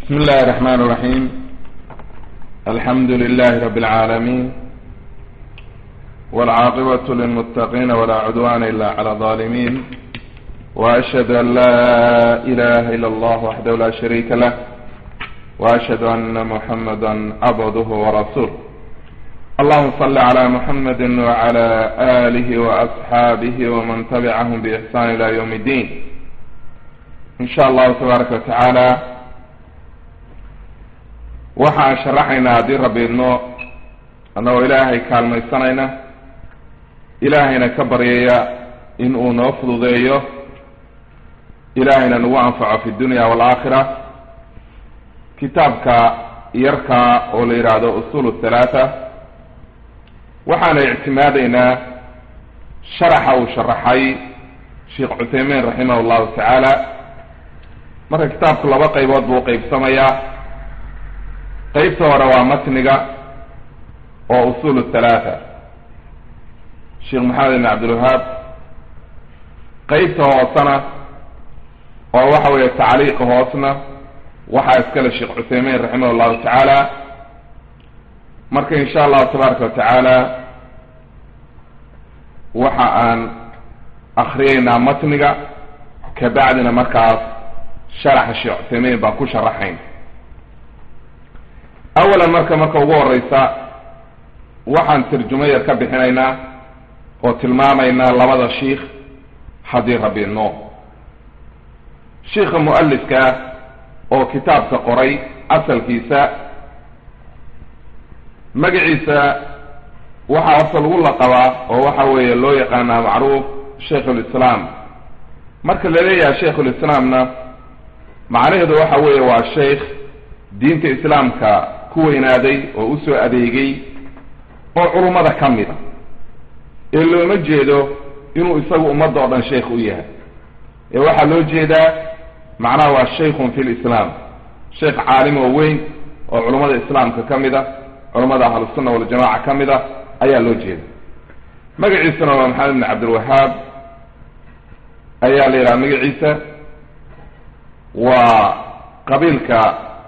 بسم الله الرحمن الرحيم الحمد لله رب العالمين والعاقبة للمتقين ولا عدوان إلا على الظالمين وأشهد أن لا إله إلا الله وحده لا شريك له وأشهد أن محمدا عبده ورسوله اللهم صل على محمد وعلى آله وأصحابه ومن تبعهم بإحسان إلى يوم الدين إن شاء الله تبارك وتعالى waxaan sharaxaynaa haddii rabbi idno annagoo ilaahay kaalmaysanayna ilaahayna ka baryaya in uu noo fududeeyo ilaahayna nagu anfaco fi dunya waalaakhira kitaabka yarka oo la yidhaahdo usul thalaatha waxaana ictimaadaynaa sharaxa uu sharaxay sheekh cuthaymiin raximah llahu tacaala marka kitaabku laba qaybood buu qeybsamayaa qeybta hore waa matniga oo usul thalaatha sheekh maxamed ibn cabdilwahaab qeybta hoosena oo waxa weeye tacliiqa hoosna waxaa iskale sheekh cuthaymiin raximah llahu tacaala marka insha allahu tabaaraka wa tacaala waxa aan akriyeynaa matniga kabacdina markaas sharaxa sheekh cuthaymiin baan ku sharaxayn awalan marka marka ugu horeysa waxaan tarjumo yar ka bixinaynaa oo tilmaamaynaa labada shiikh haddii rabbi no shiikha mu-alifka oo kitaabka qoray asalkiisa magaciisa waxaa horta lagu laqabaa oo waxa weeye loo yaqaanaa macruuf shaykhulislaam marka la leeyahay shaykhulislaamna macnaheedu waxa weeye waa sheikh diinta islaamka ku weynaaday oo usoo adeegay oo culummada ka mid a ee looma jeedo inuu isagu ummadda oo dhan sheikh u yahay ee waxaa loo jeedaa macnaha waa shaykhun fi lislaam sheikh caalim oo weyn oo culummada islaamka ka mid a culummada ahlusunna waljamaca ka mid a ayaa loo jeeda magaciisuna waa maxamed ibn cabdilwahaab ayaa la yidhaha magaciisa waa qabiilka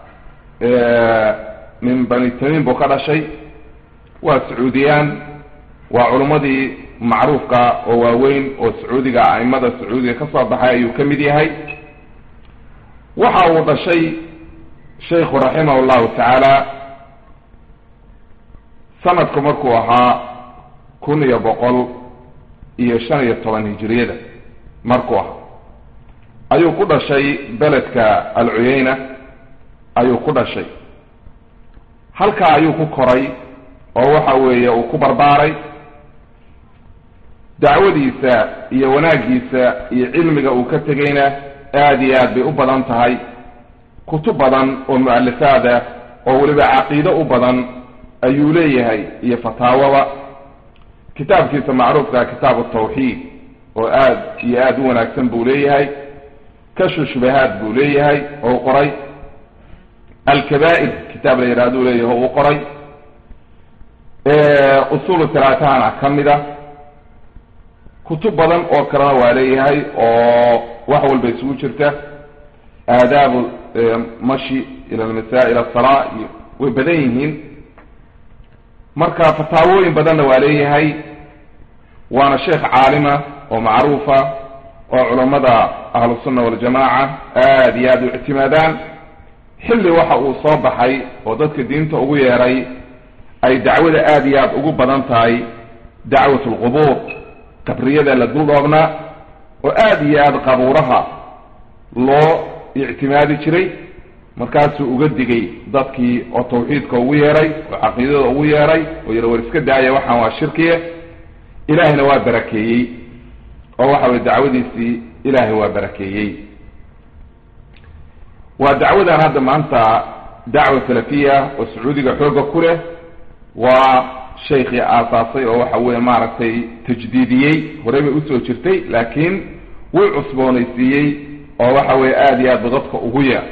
min bani tamiim buu ka dhashay waa sacuudiyaan waa culummadii macruufka oo waaweyn oo sacuudiga a'imada sacuudiga ka soo baxay ayuu ka mid yahay waxa uu dhashay shaykhu raximah llahu tacaala sanadku markuu ahaa kun iyo boqol iyo shan iyo toban hijiriyada markuu ahaa ayuu ku dhashay beledka alcuyeyna ayuu ku dhashay halkaa ayuu ku koray oo waxa weeye uu ku barbaaray dacwadiisa iyo wanaaggiisa iyo cilmiga uu ka tegayna aada iyo aad bay u badan tahay kutub badan oo mu-alifaada oo weliba caqiido u badan ayuu leeyahay iyo fataawaba kitaabkiisa macruufka kitaabu tawxiid oo aad iyo aada u wanaagsan buu leeyahay kashu shubahaad buu leeyahay oo u qoray alkabaa'ir kitaab la yidhahduu leeyahay uu qoray usulu talaatahana ka mid a kutub badan oo kalena waa leeyahay oo wax walba isugu jirta aadaabu mashi ila almasaa'il asala iyo way badan yihiin marka fataawooyin badanna waa leeyahay waana sheekh caalima oo macruufa oo culammada ahlusunna waljamaca aada iyo aada u ictimaadaan xilli waxa uu soo baxay oo dadka diinta ugu yeeray ay dacwada aada iyo aada ugu badan tahay dacwat alqubuur qabriyada la dul dhoobnaa oo aada iyo aada qabuuraha loo ictimaadi jiray markaasuu uga digay dadkii oo tawxiidka ugu yeeray oo caqiidada ugu yeeray oo yara war iska daaya waxaan waa shirkiye ilaahayna waa barakeeyey oo waxa weye dacwadiisii ilaahay waa barakeeyey waa dacwadan hadda maanta dacwa salafiya oo sacuudiga xooga ku leh waa shaykhii aasaasay oo waxa weye maaragtay tajdiidiyey horey bay usoo jirtay laakiin wuu cusboonaysiiyey oo waxa weye aada iyo aad ba dadka ugu yeer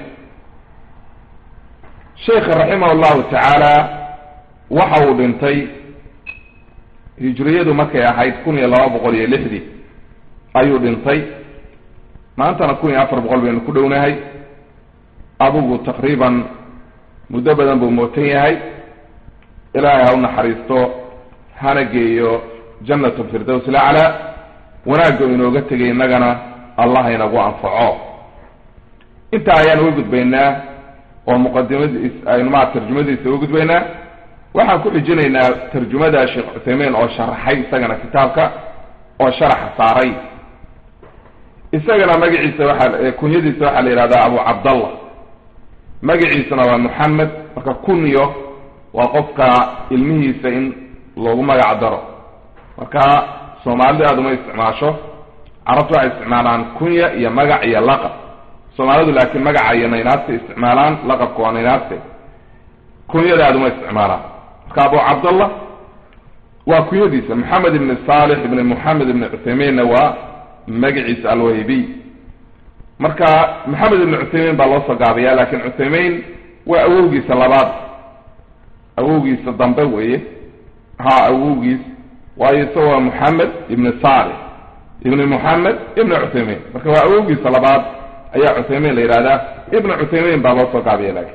sheikha raximah llahu tacaala waxa uu dhintay hijriyadu markay ahayd kun iyo laba boqol iyo lixdii ayuu dhintay maantana kun iyo afar boqol baynu ku dhownahay adigu taqriiban muddo badan buu mootan yahay ilaahay ha u naxariisto hana geeyo jannat lfirdows laclaa wanaagga inooga tegay innagana allah inagu anfaco intaa ayaan uga gudbaynaa oo muqadimadiis aynu maa tarjumadiisa uga gudbaynaa waxaan ku xijinaynaa tarjumada sheekh cuthaymein oo sharaxay isagana kitaabka oo sharaxa saaray isagana magaciisa waxaa kunyadiisa waxaa la yihahdaa abu cabdallah magaciisana waa moxamed marka kunyo waa qofka ilmihiisa in loogu magac daro marka soomaalidu aada uma isticmaasho carabtu waxay isticmaalaan kunya iyo magac iyo laqab soomaalidu laakiin magaca iyo naynaasta isticmaalaan laqabka waa naynaaste kunyada aada uma isticmaalaan marka abu cabdallah waa kunyadiisa maxamed ibni saalix ibni moxamed ibni cuthaymiinna waa magaciisa alwaybiy marka maxamed ibni cuthaymiin baa loo soo gaabiyaa laakin cuthaymiin waa awowgiisa labaad awowgiisa dambe weeye ha awowgiis waayo isagoo moxamed ibni saalix ibni moxamed ibni cuthaymiin marka waa awowgiisa labaad ayaa cuthaymiin la yihahdaa ibni cuthaymiin baa loo soo gaabiya laakiin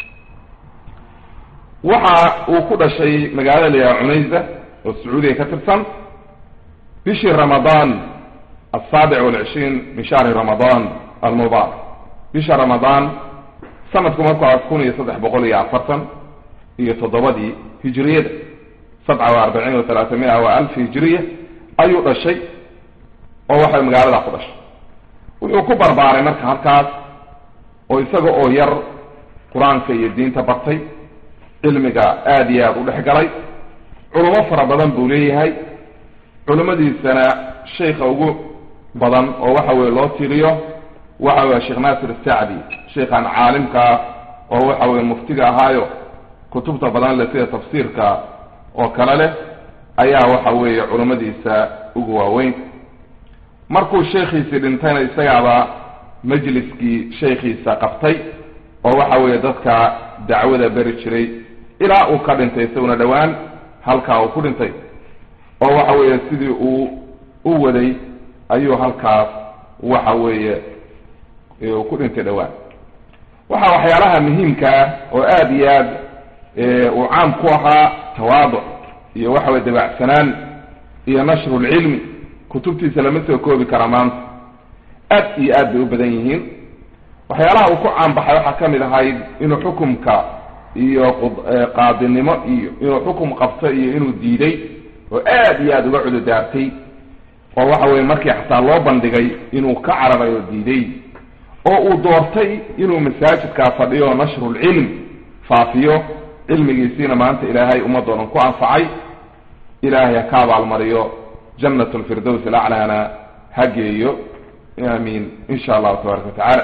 waxa uu ku dhashay magaalada la yidhaha cunaysa oo sacuudiya ka tirsan bishii ramadaan asaabic walcishriin min shahri ramadaan almubaarak bisha ramadaan sanadku marku a kun iyo saddex boqol iyo afartan iyo toddobadii hijriyada sabca wa arbaciin wa talaata-mia wa alf hijriya ayuu dhashay oo waxay magaalada ku dhashay wuxuu ku barbaaray marka halkaas oo isaga oo yar qur-aanka iyo diinta bartay cilmiga aada iyo aada u dhex galay culamo fara badan buu leeyahay culimadiisana sheikha ugu badan oo waxa weye loo tiriyo waxa weye sheekh naasir asacdi sheikhan caalimkaa oo waxa weye muftiga ahaayo kutubta badan leh sida tafsiirka oo kale leh ayaa waxa weeye culimadiisa ugu waaweyn markuu sheekhiisii dhintayna isagaaba majliskii sheekhiisa qabtay oo waxa weeye dadka dacwada beri jiray ilaa uu ka dhintay isaguna dhowaan halkaa uu ku dhintay oo waxa weeye sidii uu u waday ayuu halkaas waxa weeye uu ku dhintay dhowaan waxa waxyaalaha muhiimka ah oo aada iyo aad uu caam ku ahaa tawaaduc iyo waxa weye dabacsanaan iyo nashru lcilmi kutubtiisa lama soo koobi kara maanta aad iyo aad bay u badan yihiin waxyaalaha uu ku caanbaxay waxaa ka mid ahayd inuu xukumka iyo qaadinimo iyo inuu xukum qabto iyo inuu diiday oo aad iyo aada uga cududaartay oo waxa weye markii xataa loo bandhigay inuu ka cararay oo diiday oo uu doortay inuu masaajidkaa fadhiyo nashrulcilm faafiyo cilmigiisiina maanta ilaahay ummadoodan ku anfacay ilaahay ha ka abaalmariyo jannat lfirdows alaclaana ha geeyo aamiin insha allahu tabaraka watacaala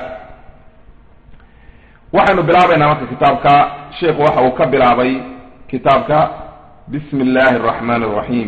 waxaynu bilaabaynaa marka kitaabka sheikhu waxa uu ka bilaabay kitaabka bismi illaahi araxmaan araxiim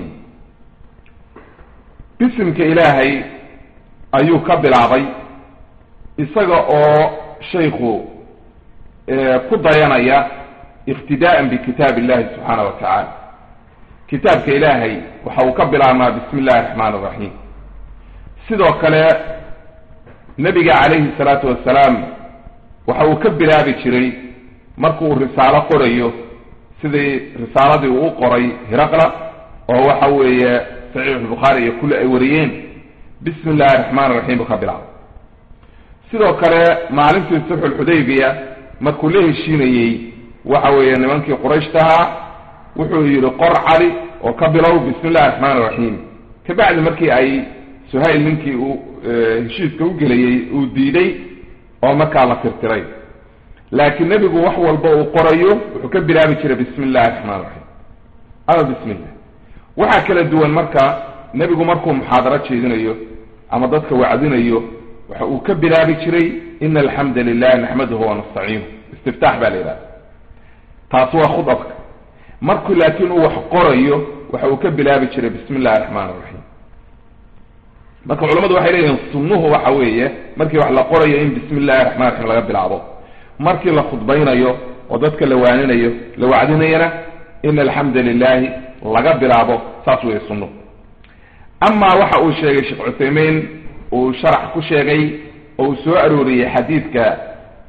bisimka ilaahay ayuu ka bilaabay isaga oo shaykhu ku dayanaya iqtidaa'an bikitaab illahi subxaana wa tacaala kitaabka ilaahay waxa uu ka bilaabmaa bismi illahi araxmaan araxiim sidoo kale nebiga calayhi salaatu wasalaam waxa uu ka bilaabi jiray markuu risaalo qorayo sidii risaaladii uu u qoray hiraqla oo waxa weeye saxiixulbukhaari iyo kulli ay wariyeen bismi illahi araxmaan raxiim buu ka bilaabay sidoo kale maalintii sulxulxudaybiya markuu la heshiinayey waxa weeye nimankii qurayshtahaa wuxuu yidhi qor cali oo ka bilow bismi illahi araxmaan raxiim kabacdi markii ay suhayl ninkii uu heshiiska u gelayey uu diiday oo markaa la tirtiray laakiin nebigu wax walba uu qorayo wuxuu ka bilaabi jiray bismi illahi raxmaan raxiim ama bismi illah waxaa kala duwan marka nebigu markuu muxaadaro jeedinayo ama dadka wacdinayo waxa uu ka bilaabi jiray ina alxamda lilahi naxmaduhu wanastaciinuh istiftaax baa la yidhahda taasi waa khudabka markuu laakiin uu wax qorayo waxa uu ka bilaabi jiray bismi illahi raxmaan raxiim marka culamadu waxay leeyihiin sunnuhu waxa weeye markii wax la qorayo in bismi illahi raxman raxiim laga bilaabo markii la khudbaynayo oo dadka la waaninayo la wacdinayana in alxamda lilahi laga bilaabo saas weeye sunnuhu amaa waxa uu sheegay sheekh cuthaymiin uu sharax ku sheegay oo uu soo arooriyey xadiidka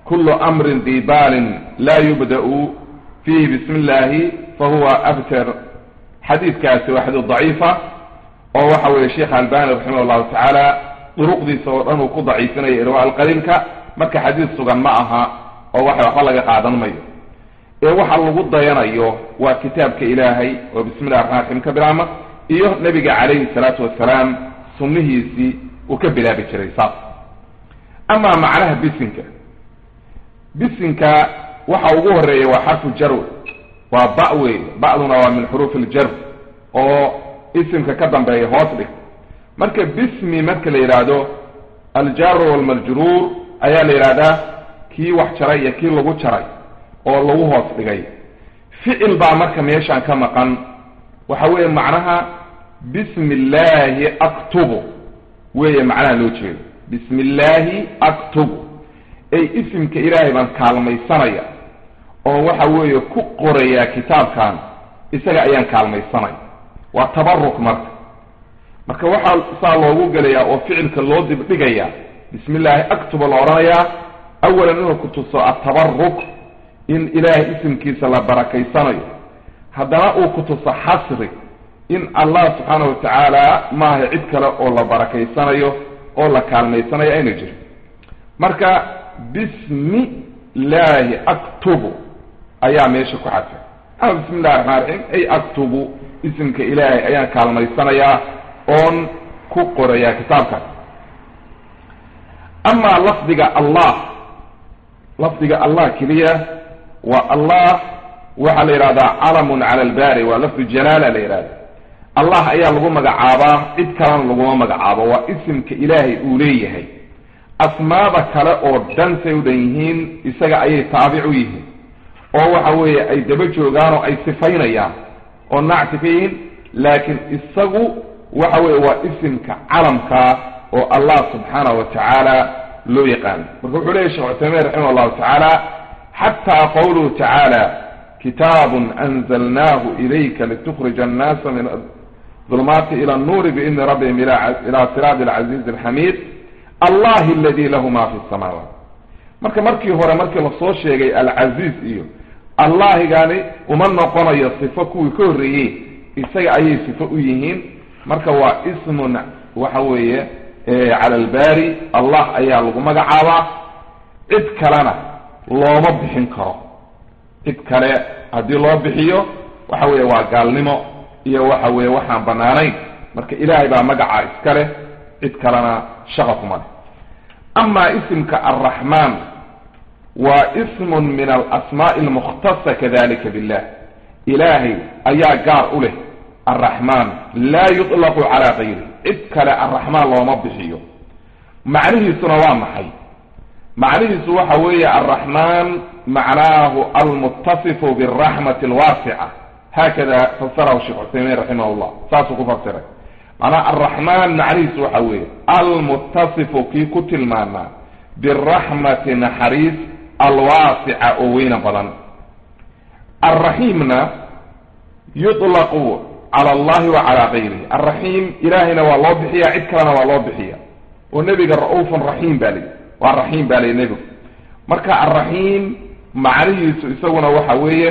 kulu amrin dibaalin laa yubda'u fiihi bismi illaahi fahuwa abtar xadiidkaasi waa xadiid daciifa oo waxa weeye sheekh albani raximah allahu tacaala duruqdiisa oo dhan uu ku daciifinaya irwa alqaliilka marka xadiid sugan ma aha oo waxa waxba laga qaadan mayo ee waxa lagu dayanayo waa kitaabka ilaahay oo bismi llahi raxman raxiim ka bilaama iyo nebiga calayhi salaatu wasalaam sunnihiisii uu ka bilaabi jiray saas amaa macnaha bisinka bisinka waxa ugu horeeya waa xarfu jarw waa ba wey ba'duna waa min xuruuf iljar oo isimka ka dambeeya hoos dhig marka bismi marka la yidhaahdo aljaaru walmajruur ayaa la yidhahdaa kii wax jaray iyo kii lagu jaray oo lagu hoos dhigay ficil baa marka meeshaan ka maqan waxa weeye macnaha bismi illaahi aktubu weeye macnaha loo jeedo bismi illaahi aktubu ay isimka ilaahay baan kaalmaysanaya oo waxa weeye ku qorayaa kitaabkan isaga ayaan kaalmaysanaya waa tabaruk marka marka waxaa saa loogu gelayaa oo ficilka loo dibdhigayaa bismi illaahi aktuba la odhanayaa awalan inuu ku tuso atabaruk in ilaahay isimkiisa la barakaysanayo haddana uu ku tuso xasri in allah subxaana wa tacaala maaha cid kale oo la barakaysanayo oo la kaalmaysanayo ayna jirin marka bismi illaahi aktubu ayaa meesha ku xadfay ama bismi illahi raxmaan raxiim ay aktubu isimka ilaahay ayaan kaalmaysanayaa oon ku qorayaa kitaabkan amaa lafdiga allah lafdiga allah keliya waa allah waxaa la yidhahdaa calamun cala albari waa lafdu jalaala la yidhahda allah ayaa lagu magacaabaa cid kalena laguma magacaabo waa isimka ilaahay uu leeyahay asmaada kale oo dhan say u dhan yihiin isaga ayay taabic u yihiin oo waxa weeye ay daba joogaan oo ay sifaynayaan oo nacti ka yihiin laakiin isagu waxa weeye waa isimka calamkaa oo allah subxaanahu wa tacaala loo yaqaano marka wuxuu leyahy shekh cuthaymiin raximah allahu tacaala xataa qawluhu tacaala kitaabun anzalnaahu ilayka litukrija annaasa min dulmaati ila annuuri biidni rabbihim ila siraadi alcaziizi alxamiid allahi aladi lahu ma fi samaawaat marka markii hore markii lasoo sheegay alcaziiz iyo allahigani uma noqonayo sifo kuwii ka horreeyey isaga ayay sifo u yihiin marka waa ismun waxa weeye cala albari allah ayaa lagu magacaabaa cid kalena looma bixin karo cid kale haddii loo bixiyo waxa weeye waa gaalnimo iyo waxa weeye waxaan banaanayn marka ilaahay baa magacaa iska leh cid kalena shaqa kuma leh amaa isimka alraxmaan waa ismun min alasmaa'i almukhtasa kadalika billah ilaahay ayaa gaar u leh alraxmaan laa yuطlaqu calaa gayri cid kale alraxmaan looma bixiyo macnihiisuna waa maxay macnihiisu waxa weeye alraxmaan macnaahu almuttasifu biraxmati alwaasica haakada fasarahu sheekh cuthaymiin raximah llah saasuu ku fasiray macnaha alraxmaan macnihiisu waxa weeye almuttasifu kii ku tilmaanaa biraxmati naxariis alwaasica oo weyna badan alraxiimna yuطlaqu cala allahi wa calaa gayrihi alraxiim ilaahayna waa loo bixiya cid kalena waa loo bixiya oo nebiga ra-uufun raxiim baa layihi waa raxiim baa layihi nebigu marka alraxiim macnihiisu isaguna waxa weeye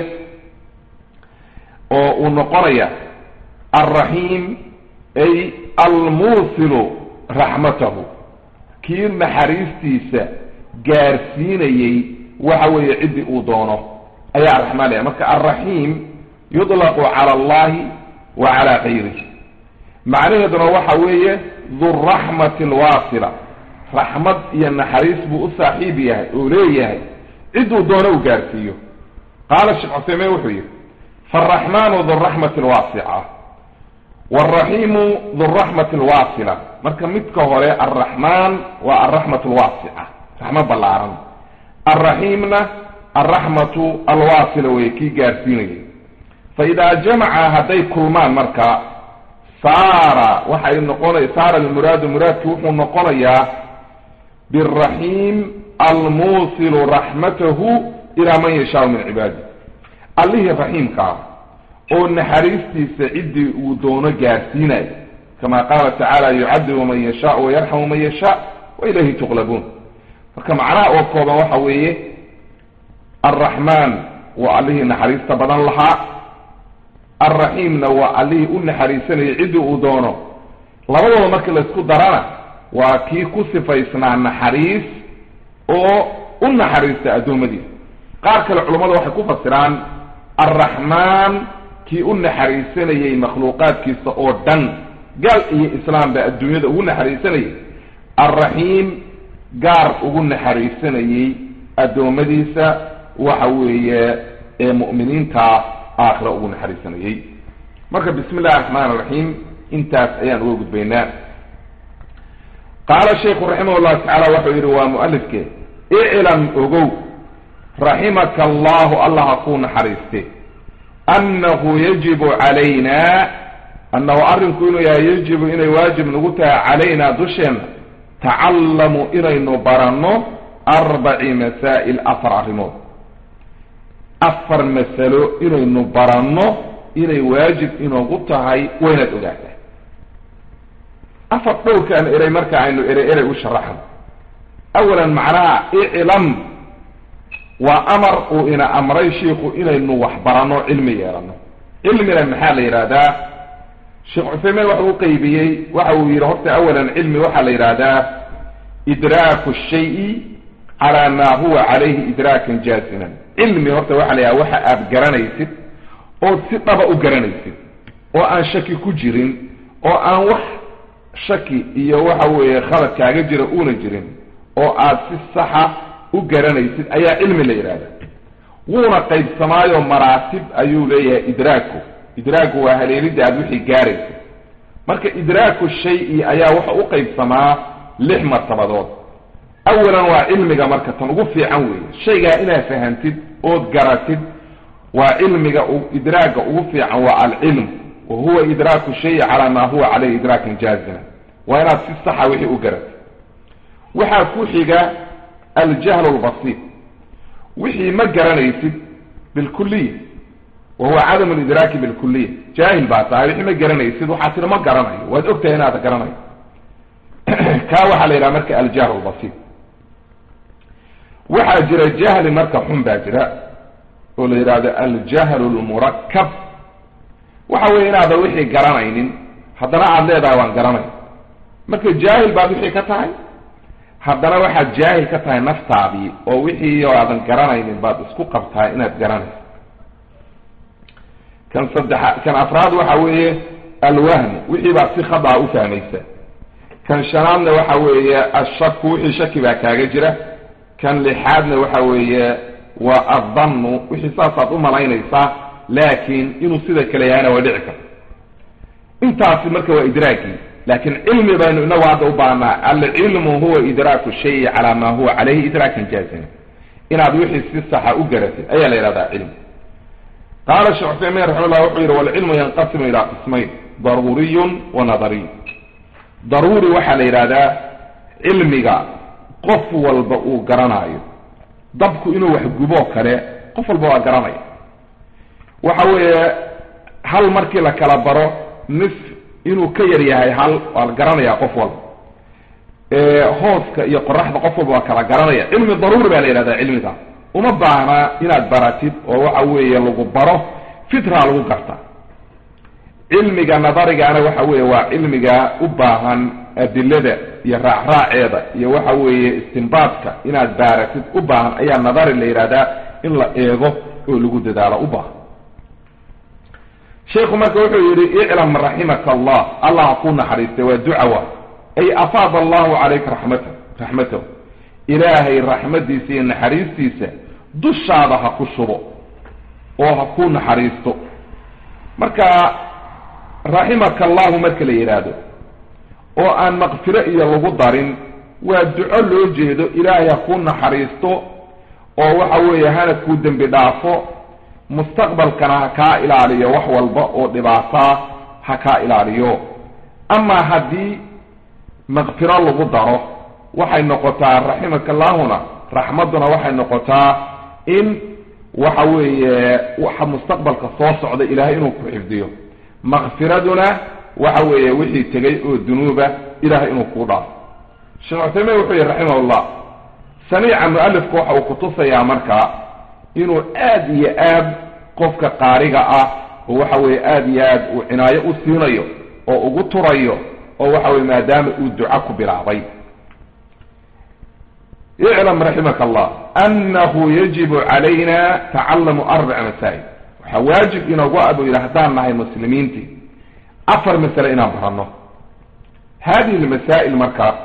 oo uu noqonaya alraxiim ay almuusilu raxmatahu kii naxariistiisa gaarsiinayey waxa weeye ciddii uu doono ayaa araxmaan leeyahay marka alraxiim yuطlaqu cala allahi wa cala gayrihi macnaheeduna waxa weeye duraxmati alwaasila raxmad iyo naxariis buu u saaxiib yahay oo leeyahay cidduu doono uu gaarsiiyo qaala sheekh cuseymiin wuxuu yihi faaraxmaanu duraxmati alwaasica waraxiimu duraxmati alwaasila marka midka hore alraxmaan waa alraxmat alwaasica raxmad ballaaran alraxiimna alraxmatu alwaasila weye kii gaarsiinayay fa idaa jamaca hadday kulmaan marka saara waxay noqonay saara almuraadu muraadki wuxuu noqonayaa biraxiim almuusilu raxmatahu ilaa man yashaau min cibaadi allihii raxiimkaa oo naxariistiisa ciddii uu doono gaarsiinayo kama qaala tacaala yucadibu man yashaau wayarxamu man yashaa wa ilayhi tuqlabuun marka macnaha oo kooban waxa weeye alraxmaan waa allihii naxariista badan lahaa alraxiimna waa allihii u naxariisanayay ciddii uu doono labadooda marka laysku darana waa kii ku sifaysnaa naxariis oo u naxariista addoommadiisa qaar kale culummadu waxay ku fasiraan alraxmaan kii u naxariisanayay makhluuqaadkiisa oo dhan gaal iyo islaam baa adduunyada ugu naxariisanayay alraxiim gaar ugu naxariisanayay addoommadiisa waxa weeye ee mu'miniinta aakhira ugu naxariisanayay marka bismi illahi raxmaan iraxiim intaas ayaan uga gudbaynaa qaala shaykhu raximah llahu tacala waxau yidhi waa mu'alifke iclam ogow raximaka allahu allah ha kuu naxariiste annahu yajibu calayna annahu arrinku inuu yahay yajibu inay waajib nagu tahay calaynaa dusheenna tacallamu inaynu baranno arbaci masaa'il afar arrimood afar masalo inaynu baranno inay waajib inoogu tahay waynaad ogaataa afar dhowrkaan eray marka aynu erey erey u sharaxno awalan macnaha iclam waa amar uu ina amray shiiku inaynu wax baranno cilmi yeelano cilmina maxaa la yidhahdaa sheekh cuthaymiin waxa u qeybiyey waxa uu yidhi horta awalan cilmi waxaa la yidhahdaa idraaku shayi calaa maa huwa calayhi idraakan jaaziman cilmi horta waxaa la yidhahda waxa aad garanaysid ood si dhaba u garanaysid oo aan shaki ku jirin oo aan wax shaki iyo waxa weeye khalad kaaga jira uuna jirin oo aad si saxa u garanaysid ayaa cilmi la yidhahda wuuna qaybsamaayo maraatib ayuu leeyahay idraaku idraaku waa haleelidda aad wixii gaaraysid marka idraaku shay-i ayaa waxa u qaybsamaa lix martabadood awalan waa cilmiga marka tan ugu fiican weeye shaygaa inaad fahantid ood garatid waa cilmiga idraaga ugu fiican waa alcilm wa huwa idraaku shayi calaa maa huwa caleyhi idraakan jaazima waa inaad si saxa wixii u garatid waxaa ku xiga aljahl lbasiir wixii ma garanaysid bilkuliya wa huwa cadam lidraaki bilkuliya jaahil baa tahay wixii ma garanaysid waxaa tiri ma garanayo waad ogtahay inaada garanayo kaa waxaa la yidhaha marka aljahl lbasiir waxaa jira jahli marka xun baa jira oo la yidhahdo aljahlu lmurakab waxa weeye inaadan wixii garanaynin haddana aada leedahay waan garanay marka jaahil baad wixii ka tahay haddana waxaad jaahil ka tahay naftaadii oo wixii oo aadan garanaynin baad isku qabtaa inaad garanayso kan saddexa kan afraad waxa weeye alwahmu wixii baad si khadaa u fahmaysa kan shanaadna waxa weeye ashaku wixii shaki baa kaaga jira kan lixaadna waxa weeye waa addannu wixii saasaad u malaynaysaa laakiin inuu sida kale yahayna waa dhici karta intaasi marka waa idraagii laakiin cilmi baynu inagu hadda u baahnaa alcilmu huwa idraaku shayi calaa maa huwa calayhi idraakan jaazima inaad wixii si saxa u garatid ayaa la yidhahdaa cilmi qaala sheekh cuthaymiin raxima llah wuxuu yidhi walcilmu yanqasimu ilaa qismayn daruuriyun wa nadariy daruuri waxaa la yidhahdaa cilmiga qof walba uu garanaayo dabku inuu wax guboo kale qof walba waa garanaya waxa weeye hal markii la kala baro nis inuu ka yar yahay hal waa la garanaya qof walba hooska iyo qoraxda qof walba waa kala garanaya cilmi daruuri baa la yidhahdaa cilmiga uma baahna inaad baratid oo waxa weeye lagu baro fitra lagu garta cilmiga nadarigaana waxa weeye waa cilmiga u baahan adilada iyo raacraaceeda iyo waxa weeye istinbaadka inaad baaratid u baahan ayaa nadari la yidhahdaa in la eego oo lagu dadaalo u baahan sheikhu marka wuxuu yidhi iclam raximaka allah allah ha kuu naxariistay waa ducawa ay afaada allahu calayka raxmata raxmatahu ilaahay raxmadiisa iyo naxariistiisa dushaada ha ku shubo oo ha kuu naxariisto marka raximaka allahu marka la yidhaahdo oo aan maqfiro iyo lagu darin waa duco loo jeedo ilaahay ha kuu naxariisto oo waxa weeye hana kuu dembi dhaafo mustaqbalkana ha kaa ilaaliyo wax walba oo dhibaataa ha kaa ilaaliyo amaa haddii maqfiro lagu daro waxay noqotaa raximaka allahuna raxmadduna waxay noqotaa in waxa weeye waxa mustaqbalka soo socda ilaahay inuu ku xifdiyo maqfiraduna waxa weeye wixii tegay oo dunuuba ilahay inuu kuu dhaafo sheekh cuthaymiin wuxuu yihi raximah llah saniica mu-alifku waxa uu kutusayaa marka inuu aad iyo aad qofka qaariga ah oo waxa weeye aad iyo aad uu cinaayo u siinayo oo ugu turayo oo waxa weye maadaama uu duco ku bilaabay iclam raximaka allah anahu yajibu calayna tacallamu arbaca masaa'il waxaa waajib inoogu ah buu yidhi haddaan nahay muslimiintii afar masale inaan baranno hadihi lmasaa'il marka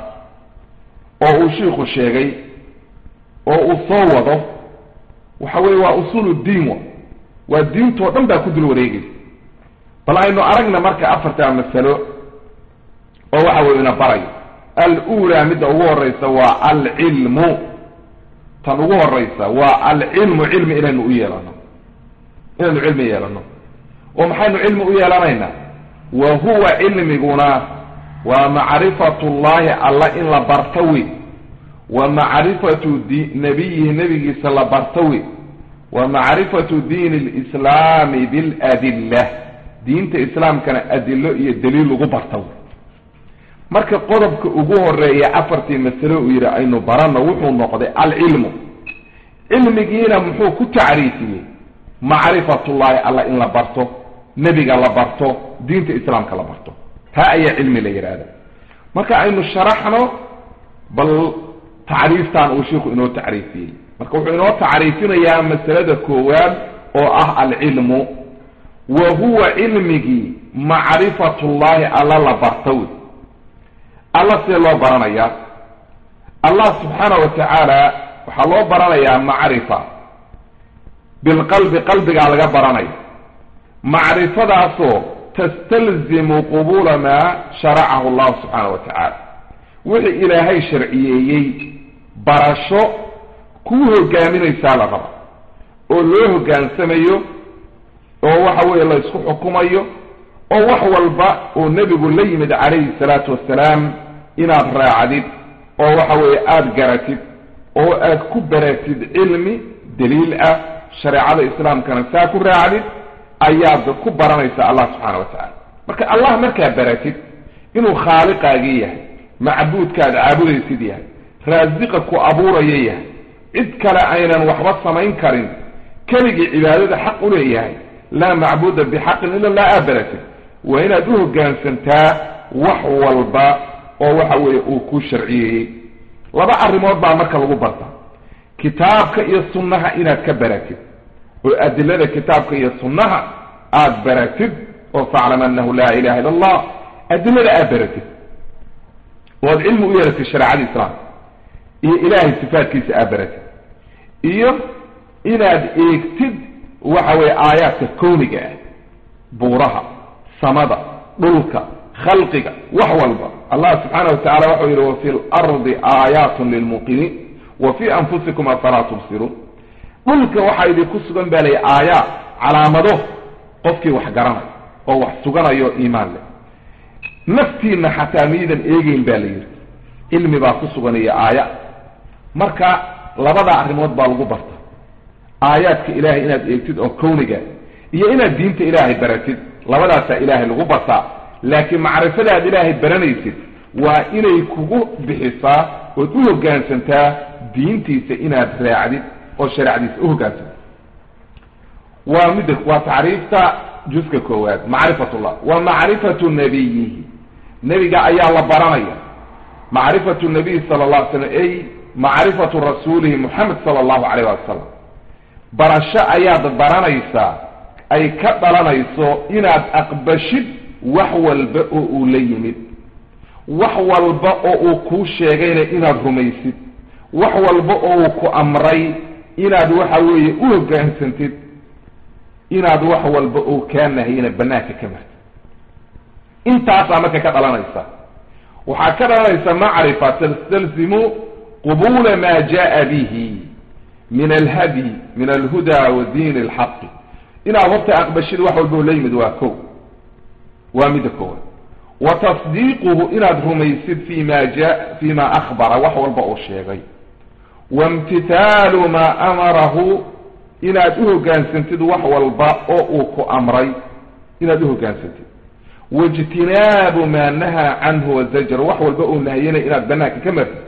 oo uu shiiku sheegay oo uu soo wado waxa weye waa usuul diin wa waa diintoo dhan baa ku dul wareegaysa bal aynu aragna marka afartaa masalo oo waxa weye ina barayo alula midda ugu horeysa waa alcilmu tan ugu horeysa waa alcilmu cilmi inaynu u yeelano inaynu cilmi yeelano oo maxaynu cilmi u yeelanaynaa wa huwa cilmiguna waa macrifatu llahi alla in la barto wey wa macrifatu di nabiyihi nebigiisa la barto wey wa macrifatu diini lislaami biladilla diinta islaamkana adilo iyo daliil lagu barta wey marka qodobka ugu horeeya afartii masalo uu yidhi aynu baranno wuxuu noqday alcilmu cilmigiina muxuu ku tacriifiyey macrifatullahi alla in la barto nebiga la barto diinta islaamka la barto taa ayaa cilmi la yidhaahda marka aynu sharaxno bal tacriiftan uu shiiku inoo tacriifiyey marka wuxuu inoo tacriifinayaa masalada koowaad oo ah alcilmu wa huwa cilmigii macrifatullahi alla la barto wey alla see loo baranayaa allah subxaana wa tacaala waxaa loo baranayaa macrifa bilqalbi qalbigaa laga baranaya macrifadaasoo tastalzimu qubuula maa sharacahu allahu subxaana wa tacaala wixii ilaahay sharciyeeyey barasho kuu hogaaminaysaa la raba oo loo hoggaansamayo oo waxa weeye la isku xukumayo oo wax walba oo nebigu la yimid calayhi salaatu wassalaam inaad raacdid oo waxa weeye aada garatid oo aad ku baratid cilmi daliil ah shareecada islaamkana saa ku raacdid ayaad ku baranaysaa allah subxaana wa tacaala marka allah markaa baratid inuu khaaliqaagii yahay macbuudkaad caabudaysid yahay raasiqa ku abuuraya yahay cid kale aynan waxba samayn karin keligii cibaadada xaq u leeyahay laa macbuuda bixaqin ila laa aa baratid waa inaad u hoggaansantaa wax walba oo waxa weeye uu ku sharciyeeyey laba arrimood baa marka lagu barta kitaabka iyo sunnaha inaad ka baratid oo adilada kitaabka iyo sunnaha aada baratid oo faclam annahu laa ilaha illa allah adilada aad baratid oo aad cilmi u yeelatid shareecada islaamka iyo ilaahay sifaadkiisa aad baratid iyo inaad eegtid waxa weeye aayaadka kowniga ah buuraha samada dhulka khalqiga wax walba allah subxaana wa tacala waxau yidhi wafi lardi aayaatun lilmuqiniin wa fii anfusikum afalaa tubsiruun dhulka waxaa idinku sugan baa lay aayaat calaamado qofkii wax garanay oo wax suganayo iimaan leh naftiina xataa miidan eegeyn baa la yidhi cilmi baa ku sugan iyo aaya marka labada arrimood baa lagu barta aayaadka ilaahay inaad eegtid oo kowniga iyo inaad diinta ilaahay baratid labadaasaa ilaahay lagu bartaa laakiin macrifadaad ilaahay baranaysid waa inay kugu bixisaa ood u hoggaansantaa diintiisa inaad raacdid oo shareecdiisa u hoggaansanto waa midda waa tacriifta juska koowaad macrifatullah wa macrifatu nabiyihi nebiga ayaa la baranaya macrifatu nabiy sala allah alay slam ay macrifatu rasuulihi moxamed sala allahu calayh wali wasalam barasho ayaad baranaysaa ay ka dhalanayso inaad aqbashid wax walba oo uu la yimid wax walba oo uu kuu sheegayna inaad rumaysid wax walba oo uu ku amray inaad waxa weeye u hoggaansantid inaad wax walba oo kaa nahiyana banaanka ka martid intaasaa marka ka dhalanaysa waxaa ka dhalanaysa macrifa tastalzimu qubula ma jaa bihi min alhadyi min alhuda wa diin alxaqi inaad horta aqbashid wax walba oo la yimid waa ko waa midda koowaad wa tasdiiquhu inaad rumaysid fi ma ja fi ma akhbara wax walba uu sheegay waimtithaalu maa amarahu inaad u hoggaansantid wax walba oo uu ku amray inaad u hoggaansantid waijtinaabu maa nahaa canhu wazajar wax walba uu nahyanay inaad banaanka ka martid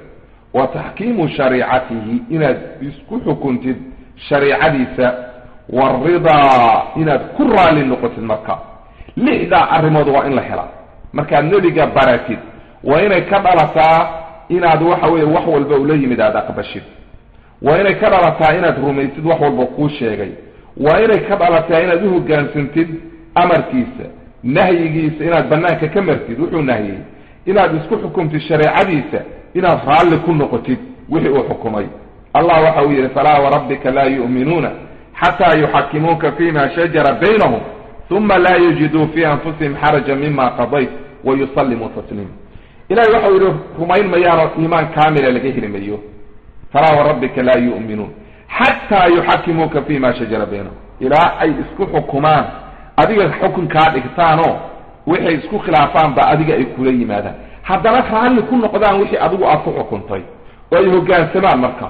wa taxkiimu shariicatihi inaad isku xukuntid shariicadiisa waridaa inaad ku raalli noqotid marka lixdaa arrimood waa in la helaa markaad nebiga baratid waa inay ka dhalataa inaad waxa weeye wax walba ula yimid aada aqbashid waa inay ka dhalataa inaad rumaysid wax walba kuu sheegay waa inay ka dhalataa inaad uhoggaansantid amarkiisa nahyigiisa inaad banaanka ka martid wuxuu nahyey inaad isku xukumtid shareecadiisa inaad raalli ku noqotid wixii uu xukumay allah waxa uu yidhi falaa warabbika laa yu'minuuna xataa yuxakimuuka fima shajara baynahum uma laa yajiduu fii anfusihim xaraja mima qadayt wayusallimuu tasliima ilahay waxau yidhi rumayn mayaanoo iimaan kaamila laga heli mayo falaa warabbika laa yu'minuun xataa yuxakimuuka fima shajara baynahum ilaa ay isku xukumaan adiga xukunkaa dhigtaanoo waxay isku khilaafaan ba adiga ay kula yimaadaan haddana raalli ku noqdaan wixii adigu aad ku xukuntay oo ay hoggaansamaan marka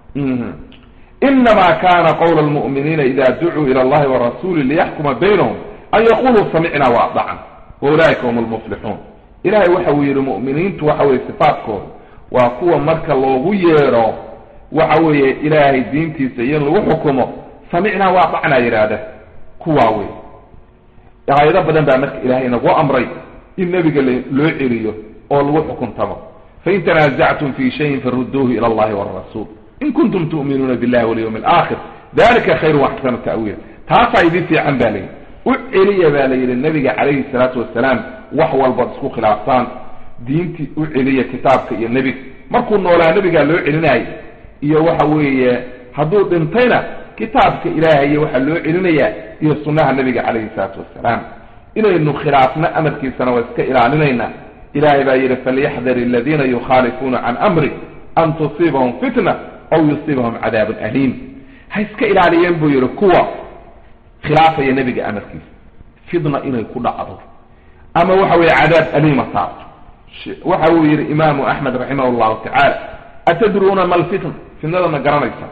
inama kana qawla lmu'miniina ida ducuu ila allahi warasuli liyaxkuma baynahum an yaquluu samicna waadacna waulaika hum lmuflixuun ilahay waxa uu yidhi mu'miniintu waxa weye sifaadkooda waa kuwa marka loogu yeedho waxa weeye ilaahay diintiisa iyo in lagu xukumo samicnaa waadacnaa yidhaahda kuwaa wey aayado badan baa marka ilahay nagu amray in nebiga loo celiyo oo lagu xukuntamo fain tanaasactum fi shayin faruduuhu ila allahi wrasuul in kuntum tu'minuuna billahi walyawmi alaakhir dalika khayru waxsanu ta'wiila taasaa idin fiican ba layidhi u celiya baa la yidhi nabiga calayhi salaatu wasalaam wax walbaad isku khilaaftaan diintii u celiya kitaabka iyo nebiga markuu noolaa nebigaa loo celinaayo iyo waxa weeye hadduu dhintayna kitaabka ilaahay waxaa loo celinayaa iyo sunnaha nebiga calayhi salaatu wasalaam inaynu khilaafno amarkiisana waa iska ilaalinaynaa ilahay baa yidhi falyaxdar aladiina yukhaalifuuna can amri an tusiibahum fitna aw yusiibahum cadaabun aliim ha iska ilaaliyeen buu yidhi kuwa khilaafaya nebiga amarkiisa fitna inay ku dhacdo ama waxa weeye cadaab aliima saarto waxa uu yidhi imaamu axmed raximah llahu tacaala atadruuna ma lfitna fitnada ma garanaysa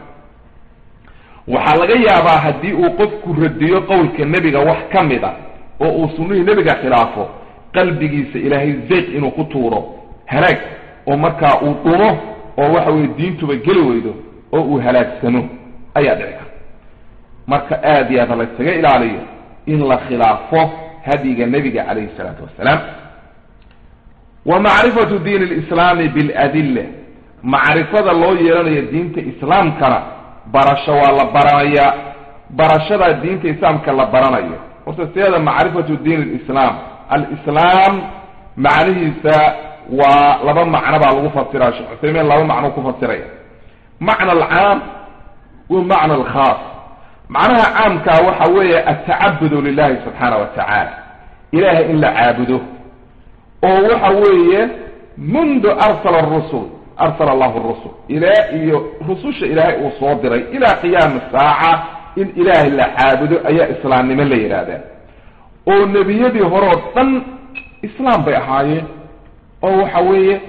waxaa laga yaabaa haddii uu qofku radiyo qowlka nebiga wax ka mid a oo uu sunnihii nebiga khilaafo qalbigiisa ilaahay zeyq inuu ku tuuro halaag oo markaa uu dhumo oo waxa weye diintuba geli weydo oo uu halaagsano ayaa dhici karta marka aad iyo aad laysaga ilaaliyo in la khilaafo hadyiga nebiga calayhi salaatu wasalaam wa macrifatu diin lislaami biladilla macrifada loo yeelanayo diinta islaamkana barasho waa la baranaya barashada diinta islaamka la baranayo horta sideeda macrifatu diin lislaam alislaam macnihiisa waa laba macno baa lagu fasira sheekh cuthaymiin laba macno ku fasiraya macna alcaam wa macna alkhaas macnaha caamkaa waxa weeye atacabudu lilahi subxaana wa tacaala ilahay in la caabudo oo waxa weeye mundu arsala rusul arsala allahu rusul ilaa iyo rususha ilaahay uu soo diray ilaa qiyaami saaca in ilaahay la caabudo ayaa islaamnimo la yidhaahdaa oo nebiyadii hore oo dhan islaam bay ahaayeen oo waxa weeye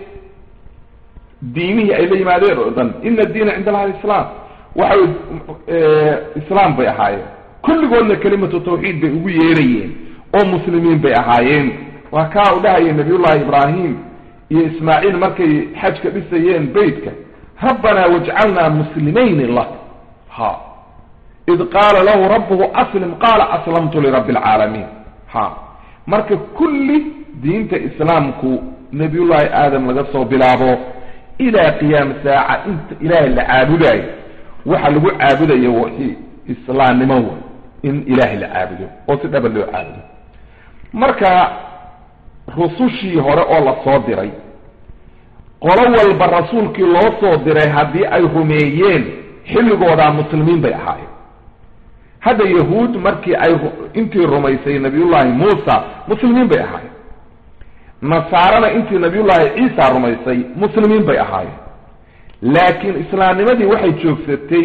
diimihii ay la yimaadeen oo dhan ina diina cinda allahi alislaam waxa weye islaam bay ahaayeen kulligoodna kelimatu tawxiid bay ugu yeerayeen oo muslimiin bay ahaayeen waa kaa u dhahaya nabiyullahi ibraahim iyo ismaaciil markay xajka dhisayeen beytka rabbanaa wajcalnaa muslimayni lak ha id qaala lahu rabbuhu aslim qaala aslamtu lirabbi alcaalamiin ha marka kulli diinta islaamku nabiyullaahi aadam laga soo bilaabo ilaa qiyaami saaca inta ilaahay la caabudaayo waxa lagu caabudayo wixii islaamnimo wa in ilaahay la caabudo oo si dhaba loo caabudo marka rusushii hore oo la soo diray qolo walba rasuulkii loo soo diray haddii ay rumeeyeen xilligoodaa muslimiin bay ahaayeen hadda yahuud markii ay intii rumaysay nabiyullaahi muusa muslimiin bay ahaayeen nasaarana intii nabiyullaahi ciisa rumaysay muslimiin bay ahaayeen laakiin islaamnimadii waxay joogsatay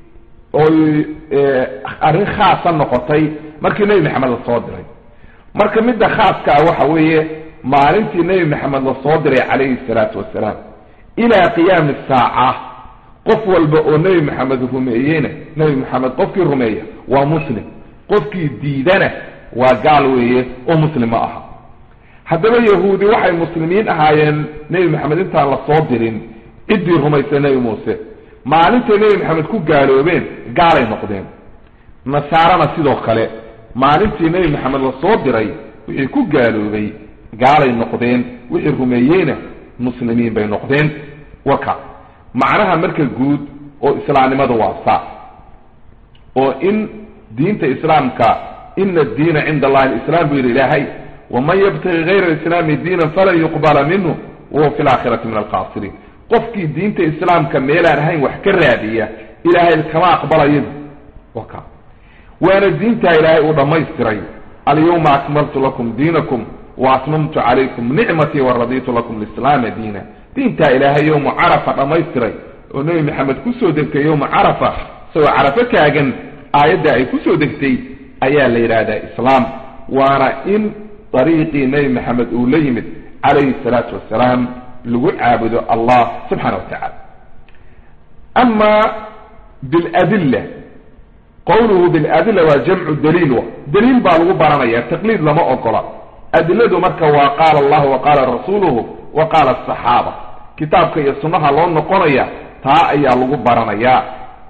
oy arrin khaasa noqotay markii nebi maxamed la soo diray marka midda khaaska ah waxa weeye maalintii nebi maxamed la soo diray calayhi salaatu wasalaam ilaa qiyaami saaca qof walba oo nebi maxamed rumeeyeyna nebi maxamed qofkii rumeeya waa muslim qofkii diidana waa gaal weeye oo muslim ma aha haddaba yahuudi waxay muslimiin ahaayeen nebi maxamed intaan la soo dirin ciddii rumaysay nebi muuse maalintay nebi maxamed ku gaaloobeen gaalay noqdeen nasaarana sidoo kale maalintii nebi maxamed la soo diray wixii ku gaaloobay gaalay noqdeen wixii rumeeyeyna muslimiin bay noqdeen warka macnaha marka guud oo islaamnimada waa saa oo in diinta islaamka ina addiina cinda allahi alislam buu yidhi ilaahay waman yabtagi gayra alislaami diinan falan yuqbala minhu wahuwa fi laakhirati min alkhaasiriin qofkii diinta islaamka meelaan ahayn wax ka raadiya ilaahay kama aqbalayo waka waana diintaa ilaahay uu dhammaystiray alyawma akmaltu lakum diinakum wa atmamtu calaykum nicmatii waraditu lakum lislaama diina diintaa ilaahay yowma carafa dhammaystiray oo nebi maxamed kusoo degtay yowma carafa isagoo carafo taagan aayadda ay kusoo degtay ayaa la yidhaahdaa islaam waana in dariiqii nebi maxamed uu la yimid calayhi salaatu wasalaam lagu caabudo allah subxaana wa tacala ama biladilla qawluhu biladilla waa jamcu daliil wa daliil baa lagu baranaya taqliid lama ogola adiladu marka waa qaala allahu wa qaala rasuuluhu wa qaala asaxaaba kitaabka iyo sunnaha loo noqonaya taa ayaa lagu baranayaa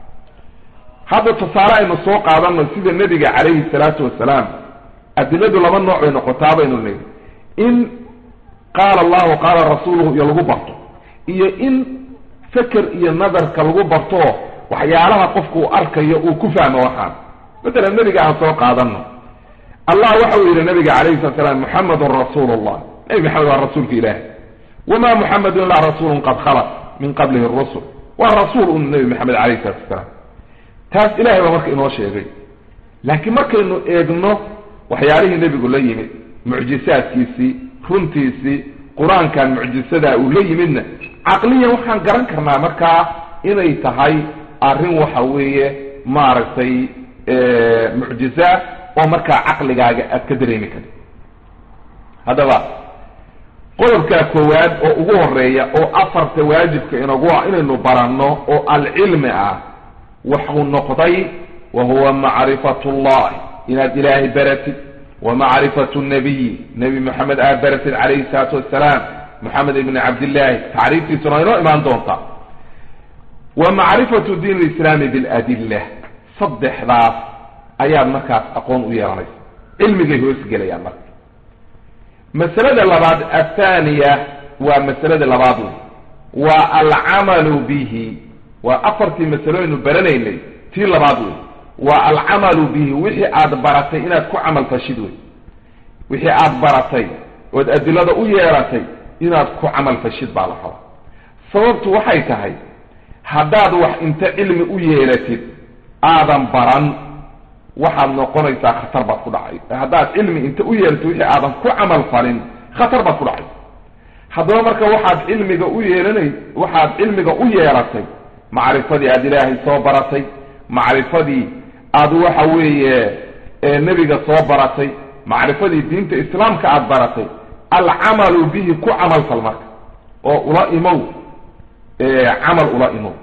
hadda tusaale aynu soo qaadano sida nebiga calayhi salaatu wasalaam adiladu laba nooc bay noqotaa baynu niri in qaala allahu qaala rasuuluhu iyo lagu barto iyo in feker iyo nadarka lagu barto waxyaalaha qofku uu arkayo uu ku fahmo waxaan matalan nebiga aan soo qaadano allah waxa uu yidhi nabiga calayhi salat slam muxamedun rasuulu llah nebi maxamed waa rasuulka ilaahi wama muxamedun ilaa rasuulun qad khalat min qablihi rusul waa rasuul un nebi maxamed calayhi salatu wasalaam taas ilahay baa marka inoo sheegay laakiin markaynu eegno waxyaalihii nebigu la yimid mucjisaadkiisii runtiisii qur-aankan mucjisadaa uu la yimidna caqliyan waxaan garan karnaa markaa inay tahay arrin waxa weeye maaragtay mucjiza oo markaa caqligaaga aad ka dareemi karti haddaba qodobkaa koowaad oo ugu horeeya oo afarta waajibka inagu ah inaynu baranno oo alcilmi ah waxuu noqday wa huwa macrifat llahi inaad ilaahay baratid wa macrifatu nabiyi nebi moxamed aad baratid calayhi salaatu wassalaam moxamed ibni cabdillaahi tacriiftiisuna waa inoo imaan doontaa wa macrifatu diin lislaami biladilla saddexdaas ayaad markaas aqoon u yeelanaysa cilmigay hoosgelayaan marka masalada labaad athaniya waa masalada labaad wey waa alcamalu bihi waa afartii masalooynu baranaynay tii labaad wey waa alcamalu bihi wixii aad baratay inaad ku camal fashid wey wixii aad baratay ood adilada u yeeratay inaad ku camal fashid baa la raba sababtu waxay tahay haddaad wax inta cilmi u yeelatid aadan baran waxaad noqonaysaa khatar baad ku dhacay haddaad cilmi inta u yeelatid wixii aadan ku camal falin khatar baad ku dhacay haddaba marka waxaad cilmiga u yeelanay waxaad cilmiga u yeelatay macrifadii aada ilaahay soo baratay macrifadii aad waxa weeye nebiga soo baratay macrifadii diinta islaamka aada baratay alcamalu bihi ku camalfal marka oo ula imow camal ula imow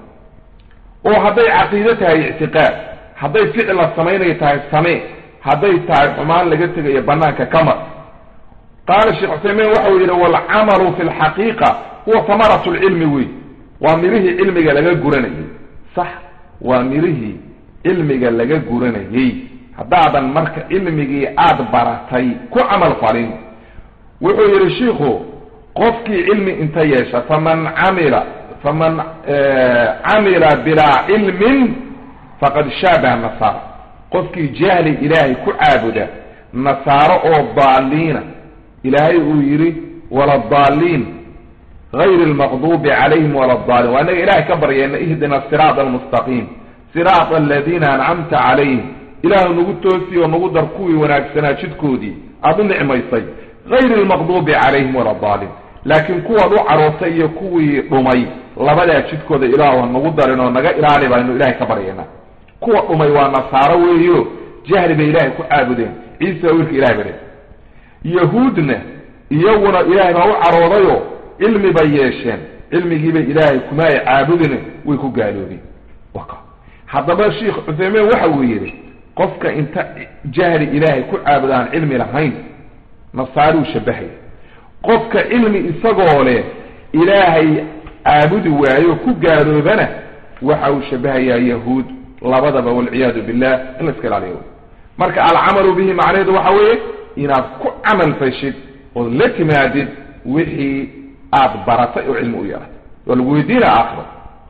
oo hadday caqiide tahay ictiqaad hadday ficil la samaynayo tahay samee hadday tahay xumaan laga tegayo banaanka kamar qaala sheekh cusaymiin waxa uu yidhi waalcamalu fi lxaqiiqa huwa hamaratu lcilmi wey waa mirihii cilmiga laga guranayey sax waa mirihii cilmiga laga guranayey haddaadan marka cilmigii aada baratay ku camal falin wuxuu yidhi shiikhu qofkii cilmi inta yeesha faman camila faman camila bilaa cilmin faqad shaabaha nasaara qofkii jahli ilaahay ku caabuda nasaaro oo daaliina ilaahay uu yidhi wala daaliin غayr اlmaqdubi calayhim wala اdaalin waa inaga ilahay ka baryayna ihdina siraat almustaqiim siraat aladiina ancamta calayhim ilaahu nagu toosi oo nagu dar kuwii wanaagsanaa jidkoodii aada u nicmaysay غayr اlmaqdubi calayhim wala daalin laakiin kuwaad u carootay iyo kuwii dhumay labadaa jidkooda ilaahu ha nagu darin oo naga ilaali baynu ilahay ka baryayna kuwa dhumay waa nasaaro weeyo jahli bay ilaahay ku caabudeen ciisa wiilka ilahay bare yahuudna iyaguna ilaahay baa u caroodayo cilmi bay yeesheen cilmigiibay ilaahay kuma ay caabudin way ku gaaloobeen haddaba sheikh cuthaymiin waxa uu yidhi qofka inta jahli ilaahay ku caabuda aan cilmi lahayn nasaaruu shabahaya qofka cilmi isagoo leh ilaahay caabudi waayo ku gaaloobana waxa uu shabahayaa yahuud labadaba walciyaadu billah in la iska ilaaliyo wey marka alcamalu bihi macnaheedu waxa weeye inaad ku camal fashid ood la timaadid wixii aad baratay oo cilmi u yeelatay waa lagu weydiina aakhiro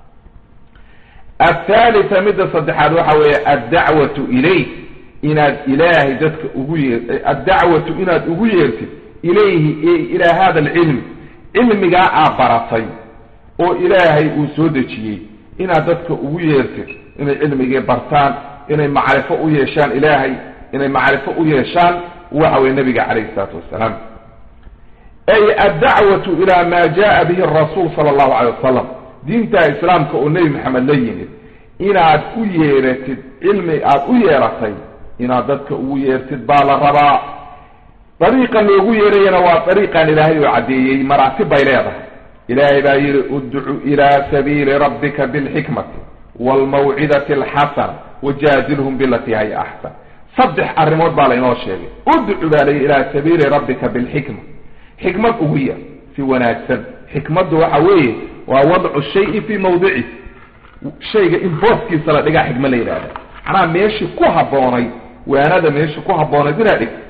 athalitha midda saddexaad waxa weeye addacwatu ilayh inaad ilaahay dadka ugu yeer addacwatu inaad ugu yeertid ilayhi ilaa hada alcilm cilmigaa aad baratay oo ilaahay uu soo dejiyey inaad dadka ugu yeertid inay cilmigii bartaan inay macrifo u yeeshaan ilaahay inay macrifo u yeeshaan waxa weye nabiga calayhi isalaatu wassalaam ay addacwatu ila ma jaa bihi rasuul sala allahu calay wasalam diinta islaamka oo nebi maxamed la yimid inaad u yeeratid cilmi aad u yeeratay inaad dadka ugu yeertid baa la rabaa dariiqa loogu yeerayana waa dariiqan ilaahay oo caddeeyey maraatib bay leedahay ilaahay baa yidhi udcu ila sabiili rabbika bilxikmati waalmawcidati alxasana wajaadilhum bilatii haya axsan saddex arrimood baa laynoo sheegay udcu baa layihi ilaa sabiili rabbika bilxikma xikmad ugu yeer si wanaagsan xikmaddu waxa weeye waa wadcu shayi fii mawdici shayga in booskiisa la dhigaa xikma la yidhahda macnaha meeshii ku habboonay waanada meeshii ku habboonayd inaad dhigtid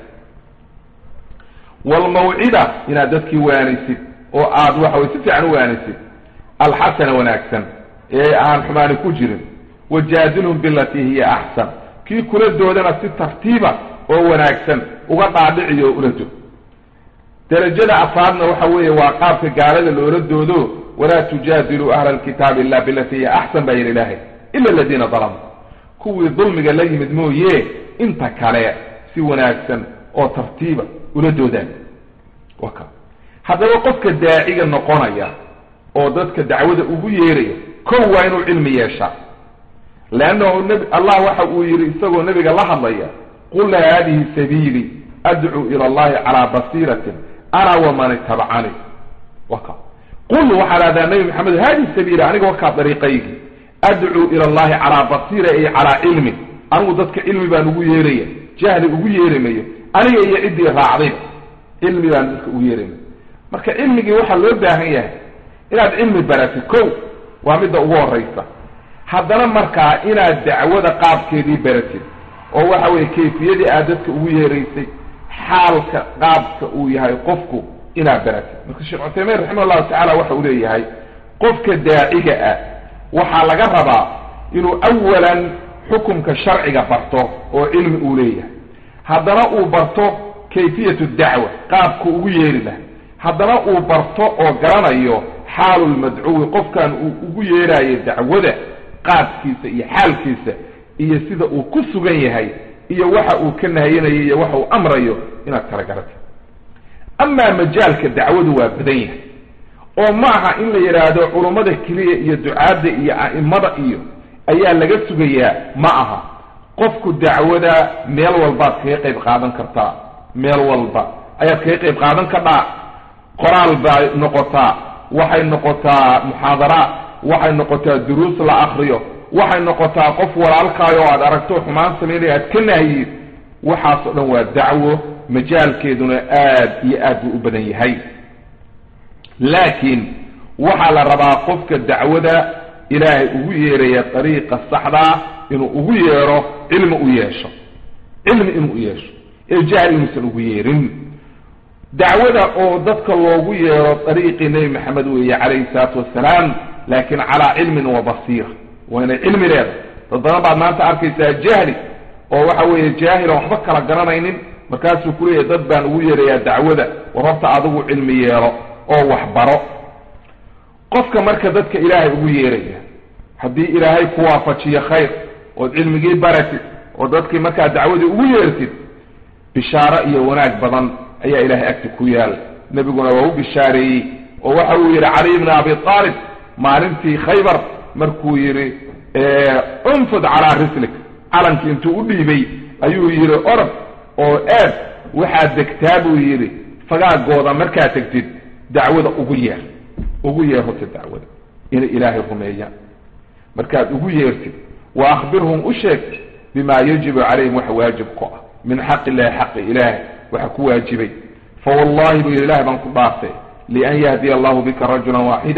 waalmawcida inaad dadkii waanisid oo aad waxa weye si fiican u waanisid alxasana wanaagsan ee aan xumaani ku jirin wajaadilhum bilatii hiya axsan kii kula doodana si tartiiba oo wanaagsan uga dhaadhiciyo oo ula dood derajada afaadna waxa weeye waa qaabka gaalada loola doodo walaa tujaadiluu ahla alkitaabi illa bilatii hiya axsan baa yidhi ilaahay ila aladiina dalamuu kuwii dulmiga la yimid mooye inta kale si wanaagsan oo tartiiba ula doodaan waka haddaba qofka daaciga noqonaya oo dadka dacwada ugu yeeraya kow waa inuu cilmi yeeshaa leannahu nb allah waxa uu yidhi isagoo nebiga la hadlaya qul haadihi sabiili adcuu ila allahi calaa basiiratin ana waman itabacani waka qul waxaad ahdaa nabi maxamed haadihi sabiili aniga wakaa dariiqaygi adcuu ila allahi calaa basiira ay calaa cilmin anigu dadka cilmi baan ugu yeeraya jahli ugu yeeri mayo aniga iyo ciddii raacdayba cilmi baan dadka ugu yeeri mayo marka cilmigii waxaa loo baahan yahay inaad cilmi baratid kow waa midda ugu horaysa haddana markaa inaad dacwada qaabkeedii baratid oo waxa weye kayfiyadii aad dadka ugu yeeraysay xaalka qaabka uu yahay qofku inaad baratid marka sheekh cuthaymiin raximah llahu tacala waxa uu leeyahay qofka daaciga ah waxaa laga rabaa inuu awalan xukumka sharciga barto oo cilmi uu leeyahay haddana uu barto kayfiyatu dacwa qaabku ugu yeeri lahay haddana uu barto oo garanayo xaalulmadcuwi qofkan uu ugu yeeraayo dacwada qaabkiisa iyo xaalkiisa iyo sida uu ku sugan yahay iyo waxa uu ka nahayanayo iyo waxa uu amrayo inaad kala garatid amaa majaalka dacwadu waa badan yahay oo ma aha in la yidhaahdo culummada keliya iyo ducaadda iyo a'imada iyo ayaa laga sugayaa ma aha qofku dacwada meel walbaad kaga qayb qaadan kartaa meel walba ayaad kaga qayb qaadan kardhaa qoraal bay noqotaa waxay noqotaa muxaadaraat waxay noqotaa duruus la akriyo waxay noqotaa qof walaalkaayo o aad aragto xumaan samaynaya aad ka nahyiid waxaasoo dhan waa dacwo majaalkeeduna aad iyo aad buu u badan yahay laakiin waxaa la rabaa qofka dacwada ilaahay ugu yeeraya dariiqa saxdaa inuu ugu yeero cilmi u yeesho cilmi inuu u yeesho ee jahli inuusan ugu yeerin dacwada oo dadka loogu yeero dariiqii nebi maxamed weeye calayhi salaatu wassalaam laakiin calaa cilmin wa basiira waa inay cilmi leedahay dad badan baad maanta arkaysaa jahli oo waxa weeye jaahil aan waxba kala garanaynin markaasuu ku leeyahay dad baan ugu yeerayaa dacwada war horta adigu cilmi yeelo oo waxbaro qofka marka dadka ilaahay ugu yeeraya haddii ilaahay ku waafajiyo khayr ood cilmigii baratid oo dadkii markaa dacwadii ugu yeertid bishaaro iyo wanaag badan ayaa ilaahay agti ku yaal nebiguna waa u bishaareeyey oo waxa uu yidhi cali bni abi aalib maalintii khaybar markuu yidhi unfud calaa rislik calankii intuu u dhiibay ayuu yidhi orod oo aad waxaad degtaa buu yidhi fagaagooda markaad tegtid dacwada ugu yeer ugu yeer horta dacwada inay ilaahay rumeeyaan markaad ugu yeertid wa akhbirhum u sheeg bima yajibu calayhim waxa waajib ku ah min xaqi illahi xaqi ilaahay waxa ku waajibay fa wallahi buu yidhi ilahay baan ku dhaartay lian yahdiya allahu bika rajulan waaxidan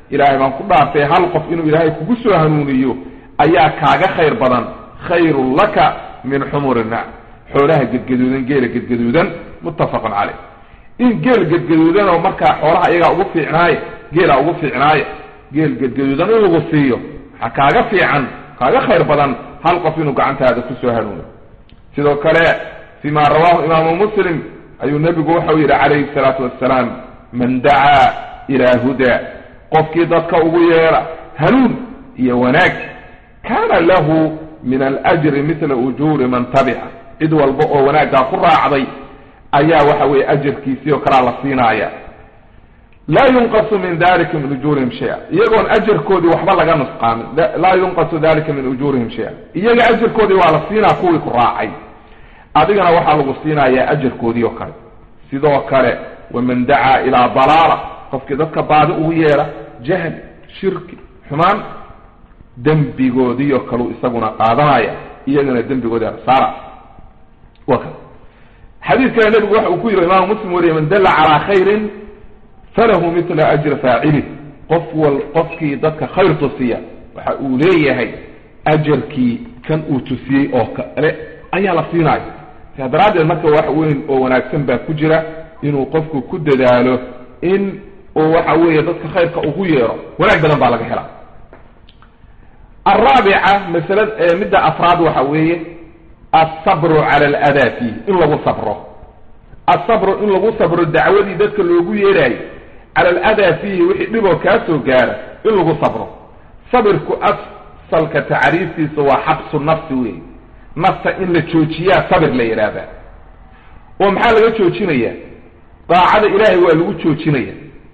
ilaahay baan ku dhaartay hal qof inuu ilaahay kugu soo hanuuniyo ayaa kaaga khayr badan khayrun laka min xumuri nac xoolaha gedgaduudan geela gedgaduudan muttafaqun caleyh in geel gedgaduudan oo markaa xoolaha iyagaa ugu fiicnaaye geelaa ugu fiicnaaye geel gedgaduudan in lagu siiyo waxaa kaaga fiican kaaga khayr badan hal qof inuu gacantaada kusoo hanuuno sidoo kale fi ma rawahu imaamu muslim ayuu nebigu waxau yidhi calayhi salaatu wassalaam man dacaa ilaa huda qofkii dadka ugu yeera hanuun iyo wanaag kaana lahu min alajri mila ujuuri man tabica cid walba oo wanaaggaa ku raacday ayaa waxa weeye ajarkiisii oo kalaa la siinaaya laa yunqasu min dalika min ujuurihim shaya iyagoon ajarkoodii waxba laga nusqaamin laa yunqasu dalika min ujuurihim shaya iyaga ajarkoodii waa la siinaa kuwii ku raacay adigana waxaa lagu siinayaa ajarkoodii oo kale sidoo kale waman dacaa ilaa dalaala qofkii dadka baadi ugu yeera jahli shirki xumaan dembigoodii oo kaleu isaguna qaadanaya iyagana dembigoodii saara wa ka xadiidkana nebigu waxa uu ku yiri imaamu muslim wariye man dalla calaa khayrin falahu mitla ajri faacilih qof wal qofkii dadka khayr tusiya waxa uu leeyahay ajarkii kan uu tusiyey oo kale ayaa la siinaya saa daraaddeed marka wax weyn oo wanaagsan baa ku jira inuu qofku ku dadaalo in uu waxa weeye dadka khayrka ugu yeero wanaag badan baa laga helaa alraabica masala midda afraad waxa weeye alsabru cala aladaa fiih in lagu sabro alsabru in lagu sabro dacwadii dadka loogu yeeraayo cala aladaa fiihi wixii dhiboo kaa soo gaara in lagu sabro sabirku asalka tacriiftiisa waa xabsu nafsi wey nafta in la joojiyaa sabir la yidhaahdaa oo maxaa laga joojinaya daacada ilaahay waa lagu joojinaya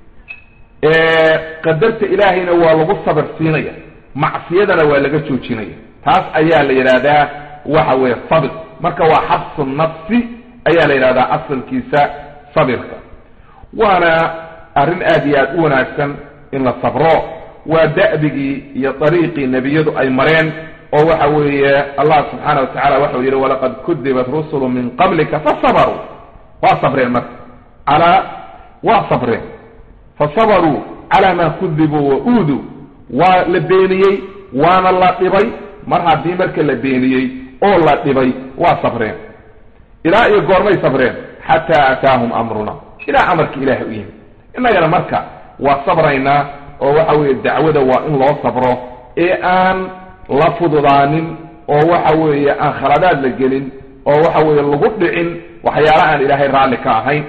qadarta ilaahayna waa lagu sabir siinaya macsiyadana waa laga joojinaya taas ayaa la yidhaahdaa waxa weeye sabir marka waa xabsu nafsi ayaa la yidhahdaa asalkiisa sabirka waana arrin aad iyo aad u wanaagsan in la sabro waa da'bigii iyo dariiqii nebiyadu ay mareen oo waxa weeye allah subxaana wa tacala waxau yidhi walaqad kudibat rusulu min qablika fasabaruu waa sabreen marka calaa waa sabreen fasabaruu calaa maa kudibuu wa uuduu waa la beeniyey waana la dhibay mar haddii marka la beeniyey oo la dhibay waa sabreen ilaa iyo goormay sabreen xataa ataahum amruna ilaa amarka ilaahay u yimid innagana marka waa sabraynaa oo waxa weeye dacwada waa in loo sabro ee aan la fududaanin oo waxa weeye aan khaladaad la gelin oo waxa weeye lagu dhicin waxyaala aan ilaahay raalli ka ahayn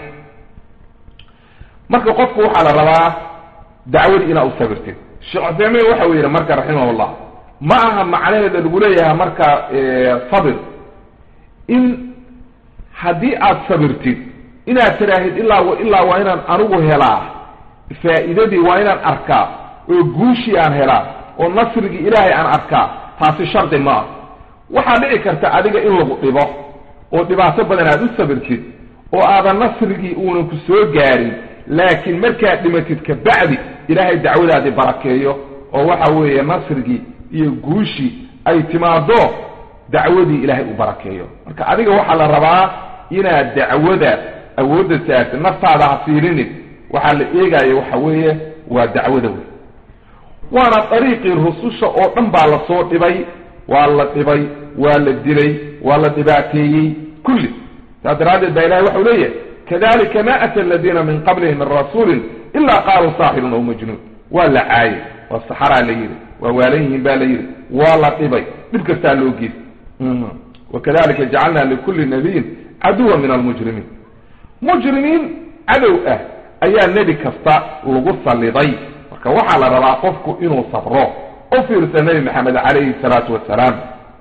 marka qofku waxaa la rabaa dacwadii inaa u sabirtid sheekh cuthaymiin waxa uu yidhi marka raximahullah ma aha macnaheeda lagu leeyahay marka sabir in haddii aad sabirtid inaad tiraahid ilaa ilaa waa inaan anigu helaa faa'iidadii waa inaan arkaa oo guushii aan helaa oo nasrigii ilaahay aan arkaa taasi shardi ma ah waxaa dhici karta adiga in lagu dhibo oo dhibaato badan aad u sabirtid oo aadan nasrigii uunan ku soo gaarin laakiin markaad dhimatid kabacdi ilaahay dacwadaadii barakeeyo oo waxa weeye nasrigii iyo guushii ay timaado dacwadii ilaahay u barakeeyo marka adiga waxaa la rabaa inaad dacwada awoodda saartid naftaada ha fiirinid waxaa la eegaayo waxa weeye waa dacwada wey waana dariiqii rususha oo dhan baa lasoo dhibay waa la dhibay waa la dilay waa la dhibaateeyey kulli saas daraaddeed baa ilahay waxau leeyahay kadalika ma ata aladiina min qablihim min rasuulin ilaa qaaluu saaxirun aw majnuun waa la caayay waa saxaraa la yidhi waa waalan yihiin ba la yidhi waa la dhibay dhib kastaa loo geys wakadalika jacalna likulli nabiyin caduwa min almujrimiin mujrimiin cadow ah ayaa nebi kasta lagu salliday marka waxaa la rabaa qofku inuu sabro u fiirsa nebi maxamed calayhi salaatu wasalaam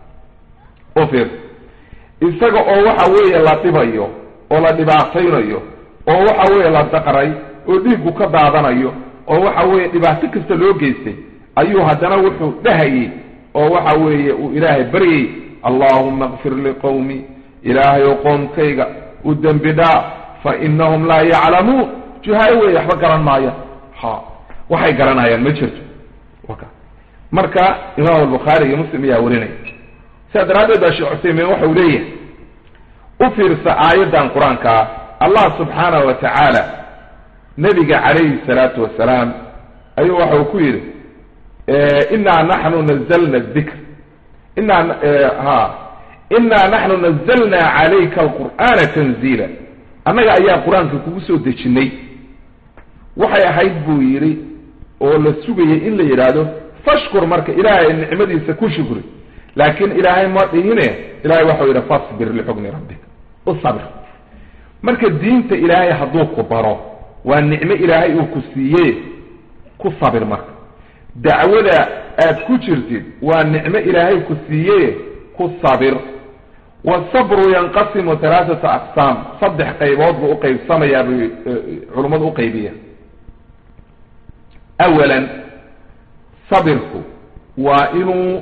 u fiirsa isaga oo waxa weeye la dhibayo oo la dhibaataynayo oo waxa weeye la daqray oo dhiiggu ka daadanayo oo waxa weeye dhibaato kasta loo geystay ayuu haddana wuxuu dhahayey oo waxa weeye uu ilaahay baryay allahuma kfir liqowmi ilaahay oo qoomkayga u dembi dhaaf fa inahum laa yaclamuun juhaalo weeye waxba garan maayaan ha waxay garanayaan ma jirto marka imaam albukhaari iyo muslim ayaa warinaya sidaa daraaddeed baa sheekh cuseymiin waxa uu leeyahay u fiirsa aayaddan qur-aankaa allah subxaanahu wa tacaala nebiga calayhi salaatu wasalaam ayuu waxa uu ku yidhi inaa naxnu nazalna dikr inaa ha inaa naxnu nazalna calayka alqur'aana tanziila annaga ayaa qur-aanka kugu soo dejinay waxay ahayd buu yidhi oo la sugayay in la yidhaahdo fashkur marka ilaahay nicmadiisa ku shukri laakiin ilaahay ma dhihine ilahay waxau yidhi fasbir lixukmi rabbika u sabir marka diinta ilaahay hadduu ku baro waa nicmo ilaahay uu ku siiye ku sabir marka dacwada aad ku jirtid waa nicmo ilaahay ku siiye ku sabir wasabru yanqasimu halaaata aqsaam saddex qaybood buu uqaybsamayaa bay culummadu uqaybiya awalan sabirku waa inuu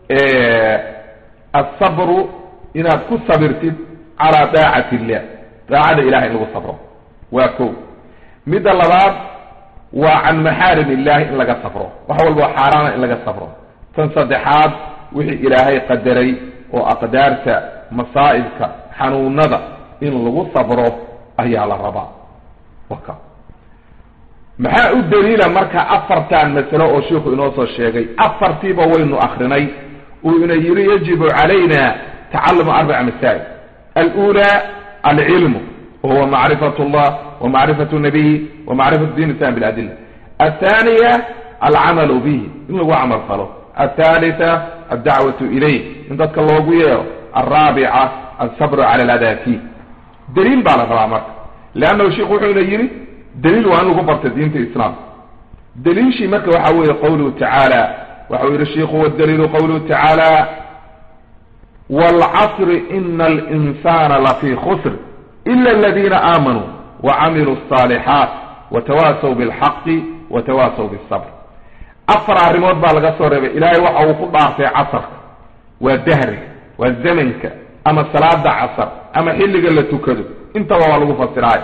asabru inaad ku sabirtid calaa daacati illah daacada ilahay in lagu sabro waa ko midda labaad waa can maxaarim illahi in laga sabro wax walba xaaraana in laga sabro tan saddexaad wixii ilaahay qadaray oo aqdaarta masaa'ibka xanuunada in lagu sabro ayaa la rabaa waka maxaa u daliila marka afartan masalo oo sheikhu inoo soo sheegay afartiiba waynu akrinay uu ina yiri yajibu calayna tacalumu arbaca masaa'il alula alcilmu wahuwa macrifat llah wa macrifatu nabiyi wa macrifatu din islam biladila athaniya alcamalu bihi in lagu camal falo athalitha addacwatu ilayh in dadka loogu yeero alraabica alsabru cala aladaa fiih daliil baa la rabaa marka leannahu sheikhu wuxuuna yidhi daliil waa in lagu barta diinta islaamka daliilshii marka waxa weeye qawluhu tacaala waxau yihi shiku wadaliilu qawluhu tacaala wاlcasri ina alinsana lafii khusr ila aladina aamanuu wacamiluu الصaalixaat watawaasaw biاlxaqi watawaasaw biالsabr afar arrimood baa laga soo reebay ilaahay waxa uu ku dhaartay casarka waa dahriga waa zamanka ama salaada casar ama xilliga la tukado intaba waa lagu fasiraay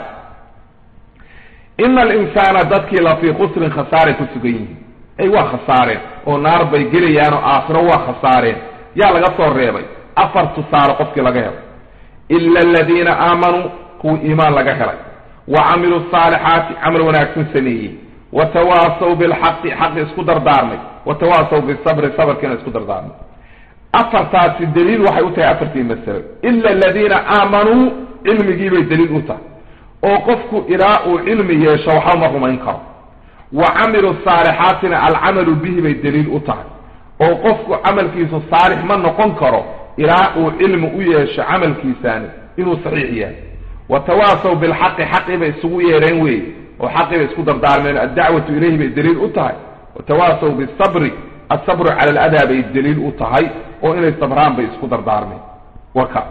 ina alinsaana dadkii lafii khusrin khasaaray ku sugan yihiin ay waa khasaareen oo naar bay gelayaan oo aakhiro waa khasaareen yaa laga soo reebay afar tusaale qofkii laga helay ila aladiina aamanuu kuwii iimaan laga helay wa camiluu saalixaati camal wanaagsan sameeyey watawaasaw bilxaqi xaqi isku dardaarmay watawaasaw bisabri sabarkiina isku dardaarmay afartaasi daliil waxay u tahay afartii masalo ila aladiina aamanuu cilmigiibay daliil u tahay oo qofku ilaa uu cilmi yeesho waxba ma rumayn karo wa camilu saalixaatina alcamalu bihi bay daliil u tahay oo qofku camalkiisu saalix ma noqon karo ilaa uu cilmi u yeesho camalkiisaani inuu saxiix yahay wa tawaasaw bilxaqi xaqii bay isugu yeedheen weeye oo xaqii bay isku dardaarmeen addacwatu ilayhi bay daliil u tahay wa tawaasaw bisabri asabru cala aladaa bay daliil u tahay oo inay sabraan bay isku dardaarmeen waka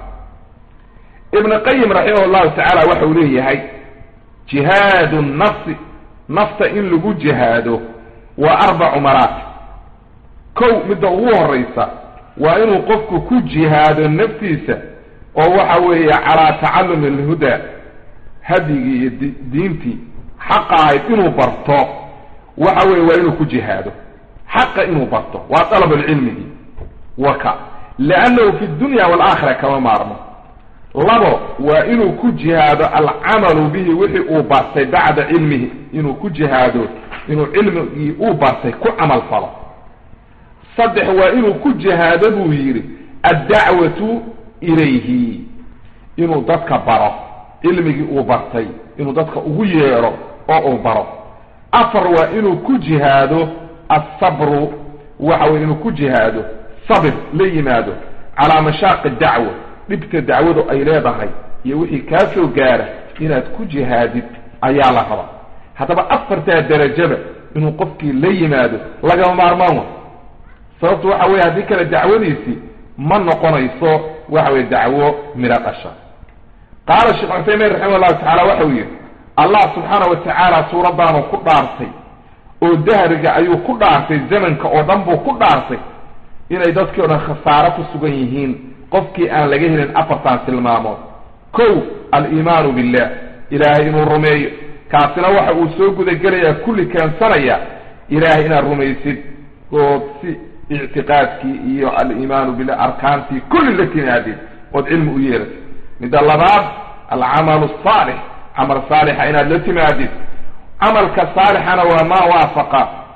ibn qayim raximah llahu tacaala waxa uu leeyahay jihaadu nafsi nafta in lagu jihaado waa arbacu maraatib kow midda ugu horeysa waa inuu qofku ku jihaado naftiisa oo waxa weeye calaa tacalumi alhudaa hadyigii iyo diintii xaqa ahayd inuu barto waxa weye waa inuu ku jihaado xaqa inuu barto waa dalab lcilmigi waka liannahu fi dunya waalaakhira kama maarmo labo waa inuu ku jihaado alcamalu bihi wixii uu bartay bacda cilmihi inuu ku jihaado inuu cilmigii uu bartay ku camal falo saddex waa inuu ku jihaado buu yidhi addacwatu ilayhi inuu dadka baro cilmigii uu bartay inuu dadka ugu yeedho oo uu baro afar waa inuu ku jihaado asabru waxa weye inuu ku jihaado sabir la yimaado calaa mashaaqi dacwa dhibka dacwadu ay leedahay iyo wixii kaa soo gaara inaad ku jihaadid ayaa la rabaa haddaba afartaa derajaba inuu qofkii la yimaado lagama maarmaan wa sababtu waxa weye haddii kale dacwadiisii ma noqonayso waxa weye dacwo midho dhasha qaala sheekh cuthaymiin raximah llahu tacala waxau yidhi allah subxaana wa tacaala suuraddaanu ku dhaartay oo dahriga ayuu ku dhaartay zamanka oo dhan buu ku dhaartay inay dadkii o dhan khasaaro ku sugan yihiin qofkii aan laga helin afartan tilmaamood kow aliimaanu billah ilaahay inuu rumeeyo kaasina waxa uu soo gudagelayaa kulli keensanaya ilaahay inaad rumaysid ood si ictiqaadkii iyo aliimaanu billah arkaantii kulli la timaadid ood cilmi u yeeratid midda labaad alcamalu asaalix camal saalixa inaad la timaadid camalka saalixana waa maa waafaqa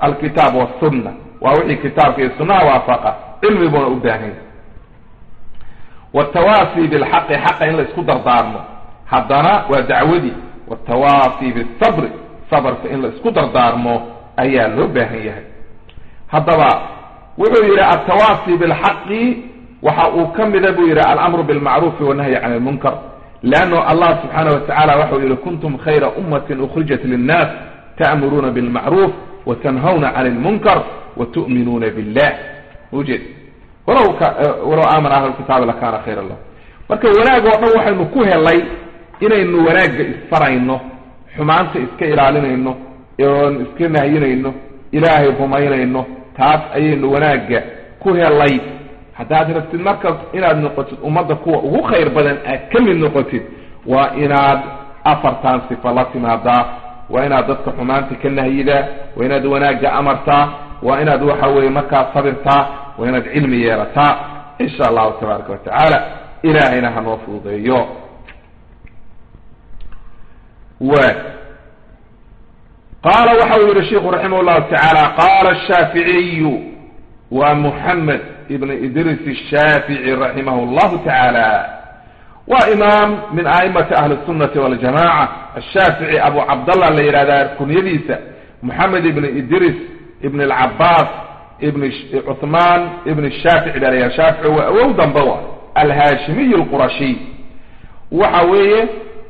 alkitaab wasunna waa wixii kitaabka iyo sunnaha waafaqa cilmi buuna u baahan yahay watawaasi bilxaqi xaqa in la isku dardaarmo haddana waa dacwadii watawaasi bisabri sabarka in la isku dardaarmo ayaa loo baahan yahay haddaba wuxuu yidhi altawaasi bilxaqi waxa uu ka mida buu yidhi alamru bilmacruufi wanahyi can lmunkar leanno allah subxaana watacala waxau yihi kuntum khayra ummatin ukhrijat linnaas ta'muruuna bilmacruuf watanhawna can lmunkar watu'minuuna billah ujeed walaw walaw aamana ahlu kitaabi lakana khayra lah marka wanaag oo dhan waxaynu ku helay inaynu wanaagga isfarayno xumaanta iska ilaalinayno oon iska nahyinayno ilaahay rumaynayno taas ayaynu wanaagga ku helay haddaad rabtid marka inaad noqotid ummadda kuwa ugu khayr badan aad ka mid noqotid waa inaad afartan sifa la timaadaa waa inaad dadka xumaanta ka nahyidaa waa inaad wanaagga amartaa waa inaad waxa weeye markaa sabirtaa waa inaad cilmi yeelataa insha allahu tabaaraka wa tacaala ilaahayna hanoo fududeeyo wa qaala waxa uu yihi sheiku raximah llahu tacaala qaala ashaaficiyu wa muxamed ibn idris ashaafici raximah llahu tacaala waa imaam min a'imati ahli sunnati waljamaca ashaafici abu cabdallah la yidhahdaa kunyadiisa moxamed ibn idris ibn alcabaas ibn cuthmaan ibn shaafici baa la yidhahda shaafici waa awow dambe wa alhaashimiy alqurashiy waxa weeye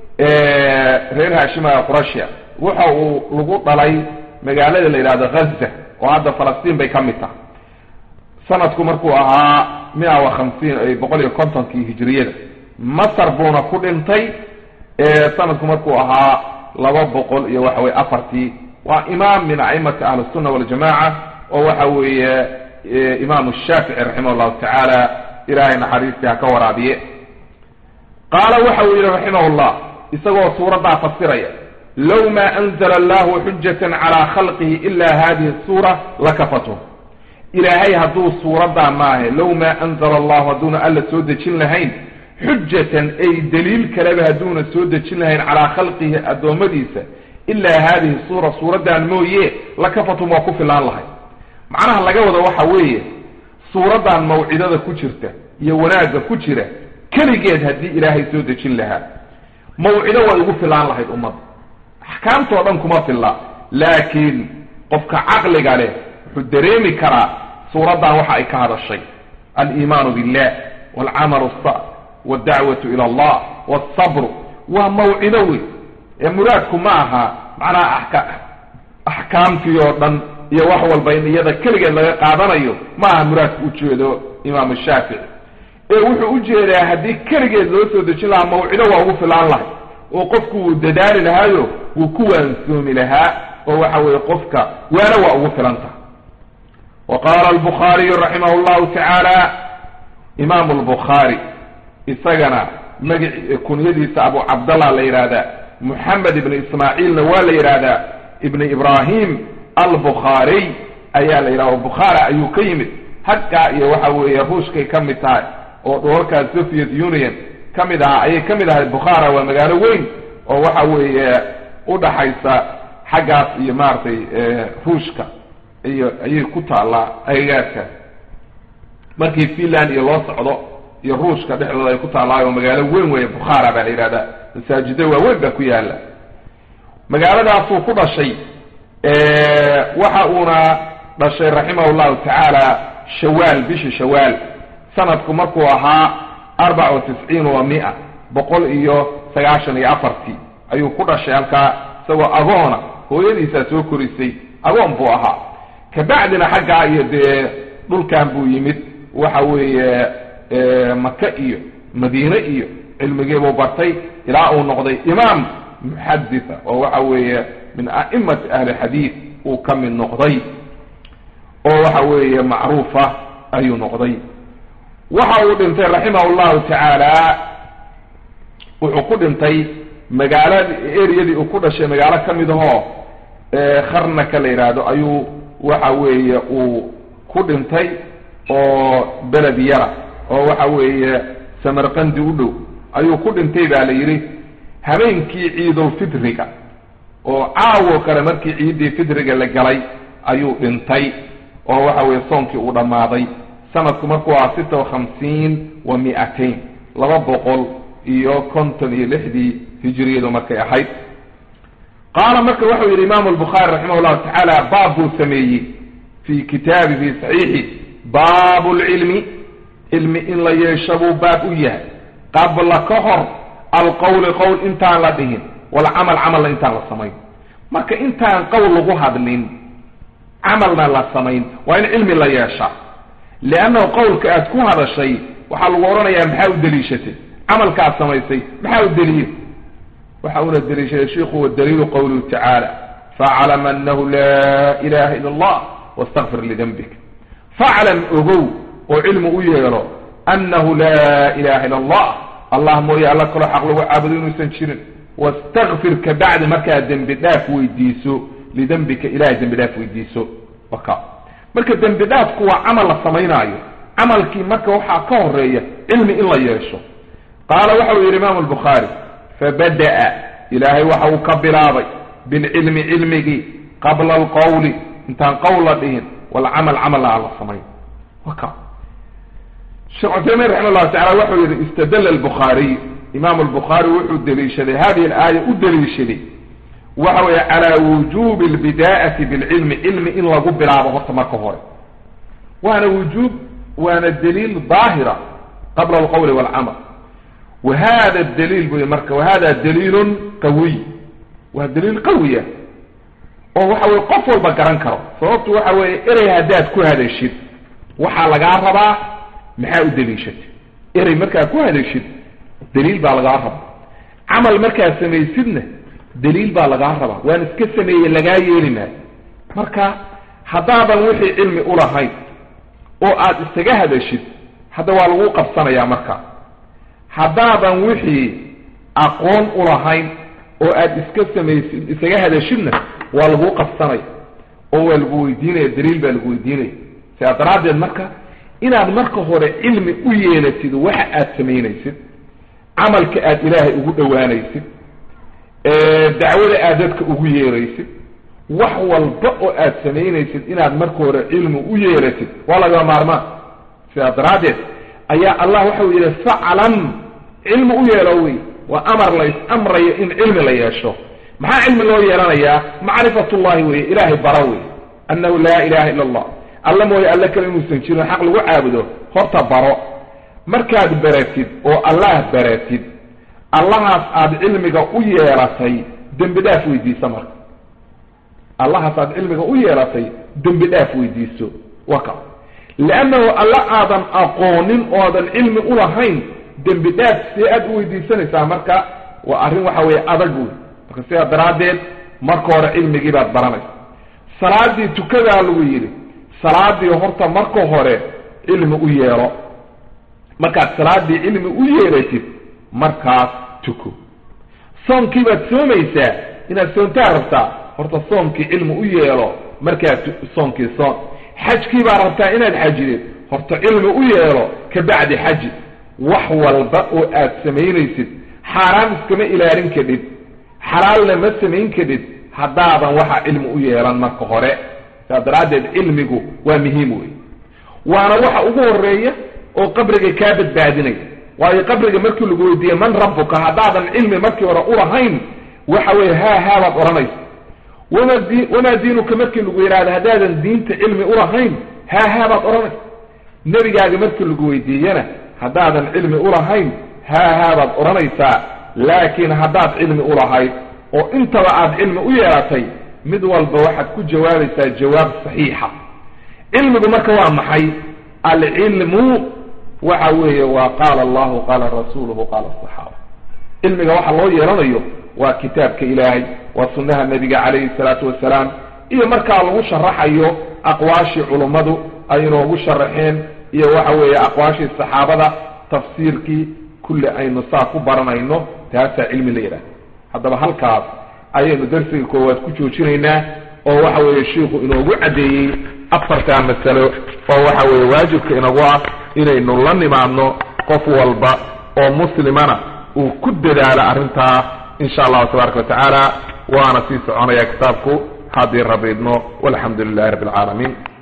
reer haashima qurashia waxa uu lagu dhalay magaalada la yidhahdo ghaza oo hadda falastiin bay ka mid tahay sanadku markuu ahaa mia wa hamsiin boqol iyo kontonkii hijriyada masar buuna ku dhintay sanadku markuu ahaa laba boqol iyo waxa weye afartii waa imaam min a'imati ahli sunna waljamaca oo waxa weeye imaamu shaafici raximah llahu tacaala ilahay naxariistii ha ka waraabiye qaala waxa uu yihi raximah llah isagoo suuraddaa fasiraya low ma anzla allahu xujatan calaa khalqihi ila hadihi suura lakafathum ilaahay hadduu suuraddaa maahe low maa anzala allahu hadduuna alla soo dejin lahayn xujatan ay daliil kaleba hadduuna soo dejin lahayn calaa khalqihi addoommadiisa ilaa haadihi suura suuraddan mooye lakafathum waa ku filaan lahay macnaha laga wado waxa weeye suuraddan mawcidada ku jirta iyo wanaagga ku jira keligeed haddii ilaahay soo dejin lahaa mawcido way ugu filaan lahayd ummadda axkaamtoo dhan kuma filla laakiin qofka caqliga leh wuxuu dareemi karaa suuraddan waxa ay ka hadashay aliimaanu billah walcamalu sa waldacwatu ila allah walsabru waa mawcido wey ee muraadku ma aha macnaha axka axkaamtii oo dhan iyo wax walba in iyada keligeed laga qaadanayo ma aha muraadku ujeedo imaamu shaafici ee wuxuu ujeedaa haddii keligeed loo soo dejin lahaa mawcido waa ugu filaan lahay oo qofku wuu dadaali lahaayo wuu ku waansoomi lahaa oo waxa weeye qofka waana waa ugu filan tahay wa qaala albukhaariyu raximah llahu tacaala imaamu albukhaari isagana magaci kunyadiisa abu cabdallah la yidhaahdaa moxamed ibni ismaaciilna waa la yidhaahdaa ibni ibrahim albukhaariy ayaa la yidhahda bukhaari ayuu ka yimid haggaa iyo waxa weeye ruushkay ka mid tahay oo dholalkaa soviet union ka mid ahaa ayay ka mid ahay bukhara waa magaalo weyn oo waxa weeye udhaxaysa xaggaas iyo maaragtay ruushka iyo ayay ku taallaa agagaarkaas markii finland iyo loo socdo iyo ruushka dhexdooda ay ku taallaayo magaalo weyn weeye bukhara baa la yidhahdaa masaajida waaweyn baa ku yaala magaaladaasuu ku dhashay waxa uuna dhashay raximah llahu tacaala shawaal bishii shawaal sanadku markuu ahaa arbaca wa tisciin wa mia boqol iyo sagaashan iyo afartii ayuu ku dhashay halkaa isagoo agoona hooyadiisaa soo korisay agoon buu ahaa kabacdina xaggaa iyo dee dhulkan buu yimid waxa weeye maka iyo madiine iyo cilmigiibuu bartay ilaa uu noqday imaam muxaditha oo waxa weeye min a'imati ahli xadiid uu ka mid noqday oo waxa weeye macruufa ayuu noqday waxa uu dhintay raximah llahu tacaala wuxuu ku dhintay magaalada ereyadii uu ku dhashay magaalo ka mid ahoo kharnaka la yidhaahdo ayuu waxa weeye uu ku dhintay oo beled yara oo waxa weeye samarqandi u dhow ayuu ku dhintay ba la yidhi habeenkii ciidulfitriga oo caawo kale markii ciiddii fitriga la galay ayuu dhintay oo waxa weeye soonkii uu dhammaaday sanadku markuu ahaa sita wa khamsiin wa mi-atain laba boqol iyo konton iyo lixdii hijiriyadu markay ahayd qaala marka wuxuu yidhi imaamu albukhaari raximah llahu tacaala baab buu sameeyey fi kitaabi fi saxiixi baabu lcilmi cilmi in la yeesho buu baab u yahay qabla ka hor alqowli qowl intaan la dhihin walcamal camalna intaan la samayn marka intaan qowl lagu hadlin camalna la samayn waa in cilmi la yeeshaa liannahu qowlka aad ku hadashay waxaa lagu odhanayaa maxaa u deliishatay camalkaad samaysay maxaa u deliya waxa una deliishaday shiku wadaliilu qawluhu tacaala faclam anahu laa ilaha ila allah wastakfir lidembik faclam ogow oo cilmi u yeelo annahu laa ilaha ila allah allah mooye alla kaloo xaq lagu caabudo inuusan jirin wastakfir ka bacdi markaad dembi dhaaf weydiiso lidembika ilahay dembi dhaaf weydiiso waka marka dembi dhaafku waa camal la samaynaayo camalkii marka waxaa ka horeeya cilmi in la yeesho qaala waxa uu yidhi imaamu albukhaari fabada'a ilaahay waxa uu ka bilaabay bilcilmi cilmigii qabla alqowli intaan qowl la dhihin walcamal camalna aan la samayn waka sheekh cuthaymiin raxima llahu tacala wuxuu yihi istadala albukhaariy imaamu albukhaari wuxuu deliishaday hadihi alaaya u deliishaday waxa weeye calaa wujubi albidaa'ati bilcilmi cilmi in lagu bilaabo horta marka hore waana wujuub waana daliil daahira qabla alqowli walcamal wa hada daliil buy marka wahada daliilun qawiy waa daliil qawiya oo waxa weye qof walba garan karo sababtu waxa weeye erey haddaad ku hadashid waxaa lagaa rabaa maxaa u deliishatay erey markaad ku hadashid daliil baa lagaa rabaa camal markaad samaysidna daliil baa lagaa rabaa waan iska sameeyey lagaa yeeli maayo marka haddaadan wixii cilmi ulahayn oo aad isaga hadashid hadda waa lagu qabsanayaa marka haddaadan wixii aqoon ulahayn oo aad iska samaysid isaga hadashidna waa lagu qabsanaya oo waa lagu weydiinaya daliil baa lagu weydiinaya sidaa daraaddeed marka inaad marka hore cilmi u yeelatid waxa aad samaynaysid camalka aad ilaahay ugu dhowaanaysid dacwada aad dadka ugu yeeraysid wax walba oo aad samaynaysid inaad marka hore cilmi u yeelatid waa laga maarmaan sidaa daraaddeed ayaa allah waxau yidhi faclam cilmi u yeelo wey waa amar lays amrayo in cilmi la yeesho maxaa cilmi loo yeelanayaa macrifat ullahi weye ilaahay bara wey annahu laa ilaha illa allah alla mooye alle kale inuusan jirin xaq lagu caabudo horta baro markaad baratid oo allah baratid allahaas aada cilmiga u yeelatay dembi dhaaf weydiiso marka allahaas aada cilmiga u yeelatay dembi dhaaf weydiiso waka liannahu alla aadan aqoonin oodan cilmi ulahayn dembi dhaaf see aad u weydiisanaysaa marka waa arrin waxa weeye adag wey marka sidaa daraaddeed marka hore cilmigii baad baranaysa salaadii tukadaa lagu yidhi salaadii horta marka hore cilmi u yeelo markaad salaadii cilmi u yeelatid markaas tuko soonkii baad soomaysaa inaad soontaa rabtaa horta soonkii cilmi u yeelo markaad soonkii soon xajkii baa rabtaa inaad xajidid horta cilmi u yeelo ka bacdi xaji wax walba oo aad samaynaysid xaaraan iskama ilaalin kadhid xalaalna ma samayn kadhid haddaadan waxa cilmi u yeelan marka hore saa daraaddeed cilmigu waa muhiim wey waana waxa ugu horeeya oo qabriga kaa badbaadinaya waayo qabriga markii lagu weydiiye man rabbuka haddaadan cilmi markii hore ulahayn waxa weye haa haa baad odhanaysa wama di wamaa diinuka markii lagu yidhahdo haddaadan diinta cilmi ulahayn haa haa baad odhanaysa nebigaaga markii lagu weydiiyena haddaadan cilmi ulahayn haa haa baad odhanaysaa laakiin haddaad cilmi ulahayd oo intaba aad cilmi u yeelatay mid walba waxaad ku jawaabaysaa jawaab saxiixa cilmigu marka waa maxay alcilmu waxa weeye waa qaala allahu qaala rasuuluhu qaala asaxaaba cilmiga waxa loo yeelanayo waa kitaabka ilaahay waa sunnaha nebiga calayhi salaatu wasalaam iyo markaa lagu sharaxayo aqwaashii culummadu ay inoogu sharaxeen iyo waxa weeye aqwaashii saxaabada tafsiirkii kulli aynu saa ku baranayno taasaa cilmi la yidhaha haddaba halkaas ayaynu darsiga koowaad ku joojinaynaa oo waxa weeye shiiku inoogu caddeeyey afartaa masalo oo waxa weeye waajibka inagu ah inaynu la nimaadno qof walba oo muslimana uu ku dadaalo arrintaa in sha allahu tabaaraka wa tacaala waana sii soconaya kitaabku haddii rabiidno walxamdu lilahi rabbi alcaalamiin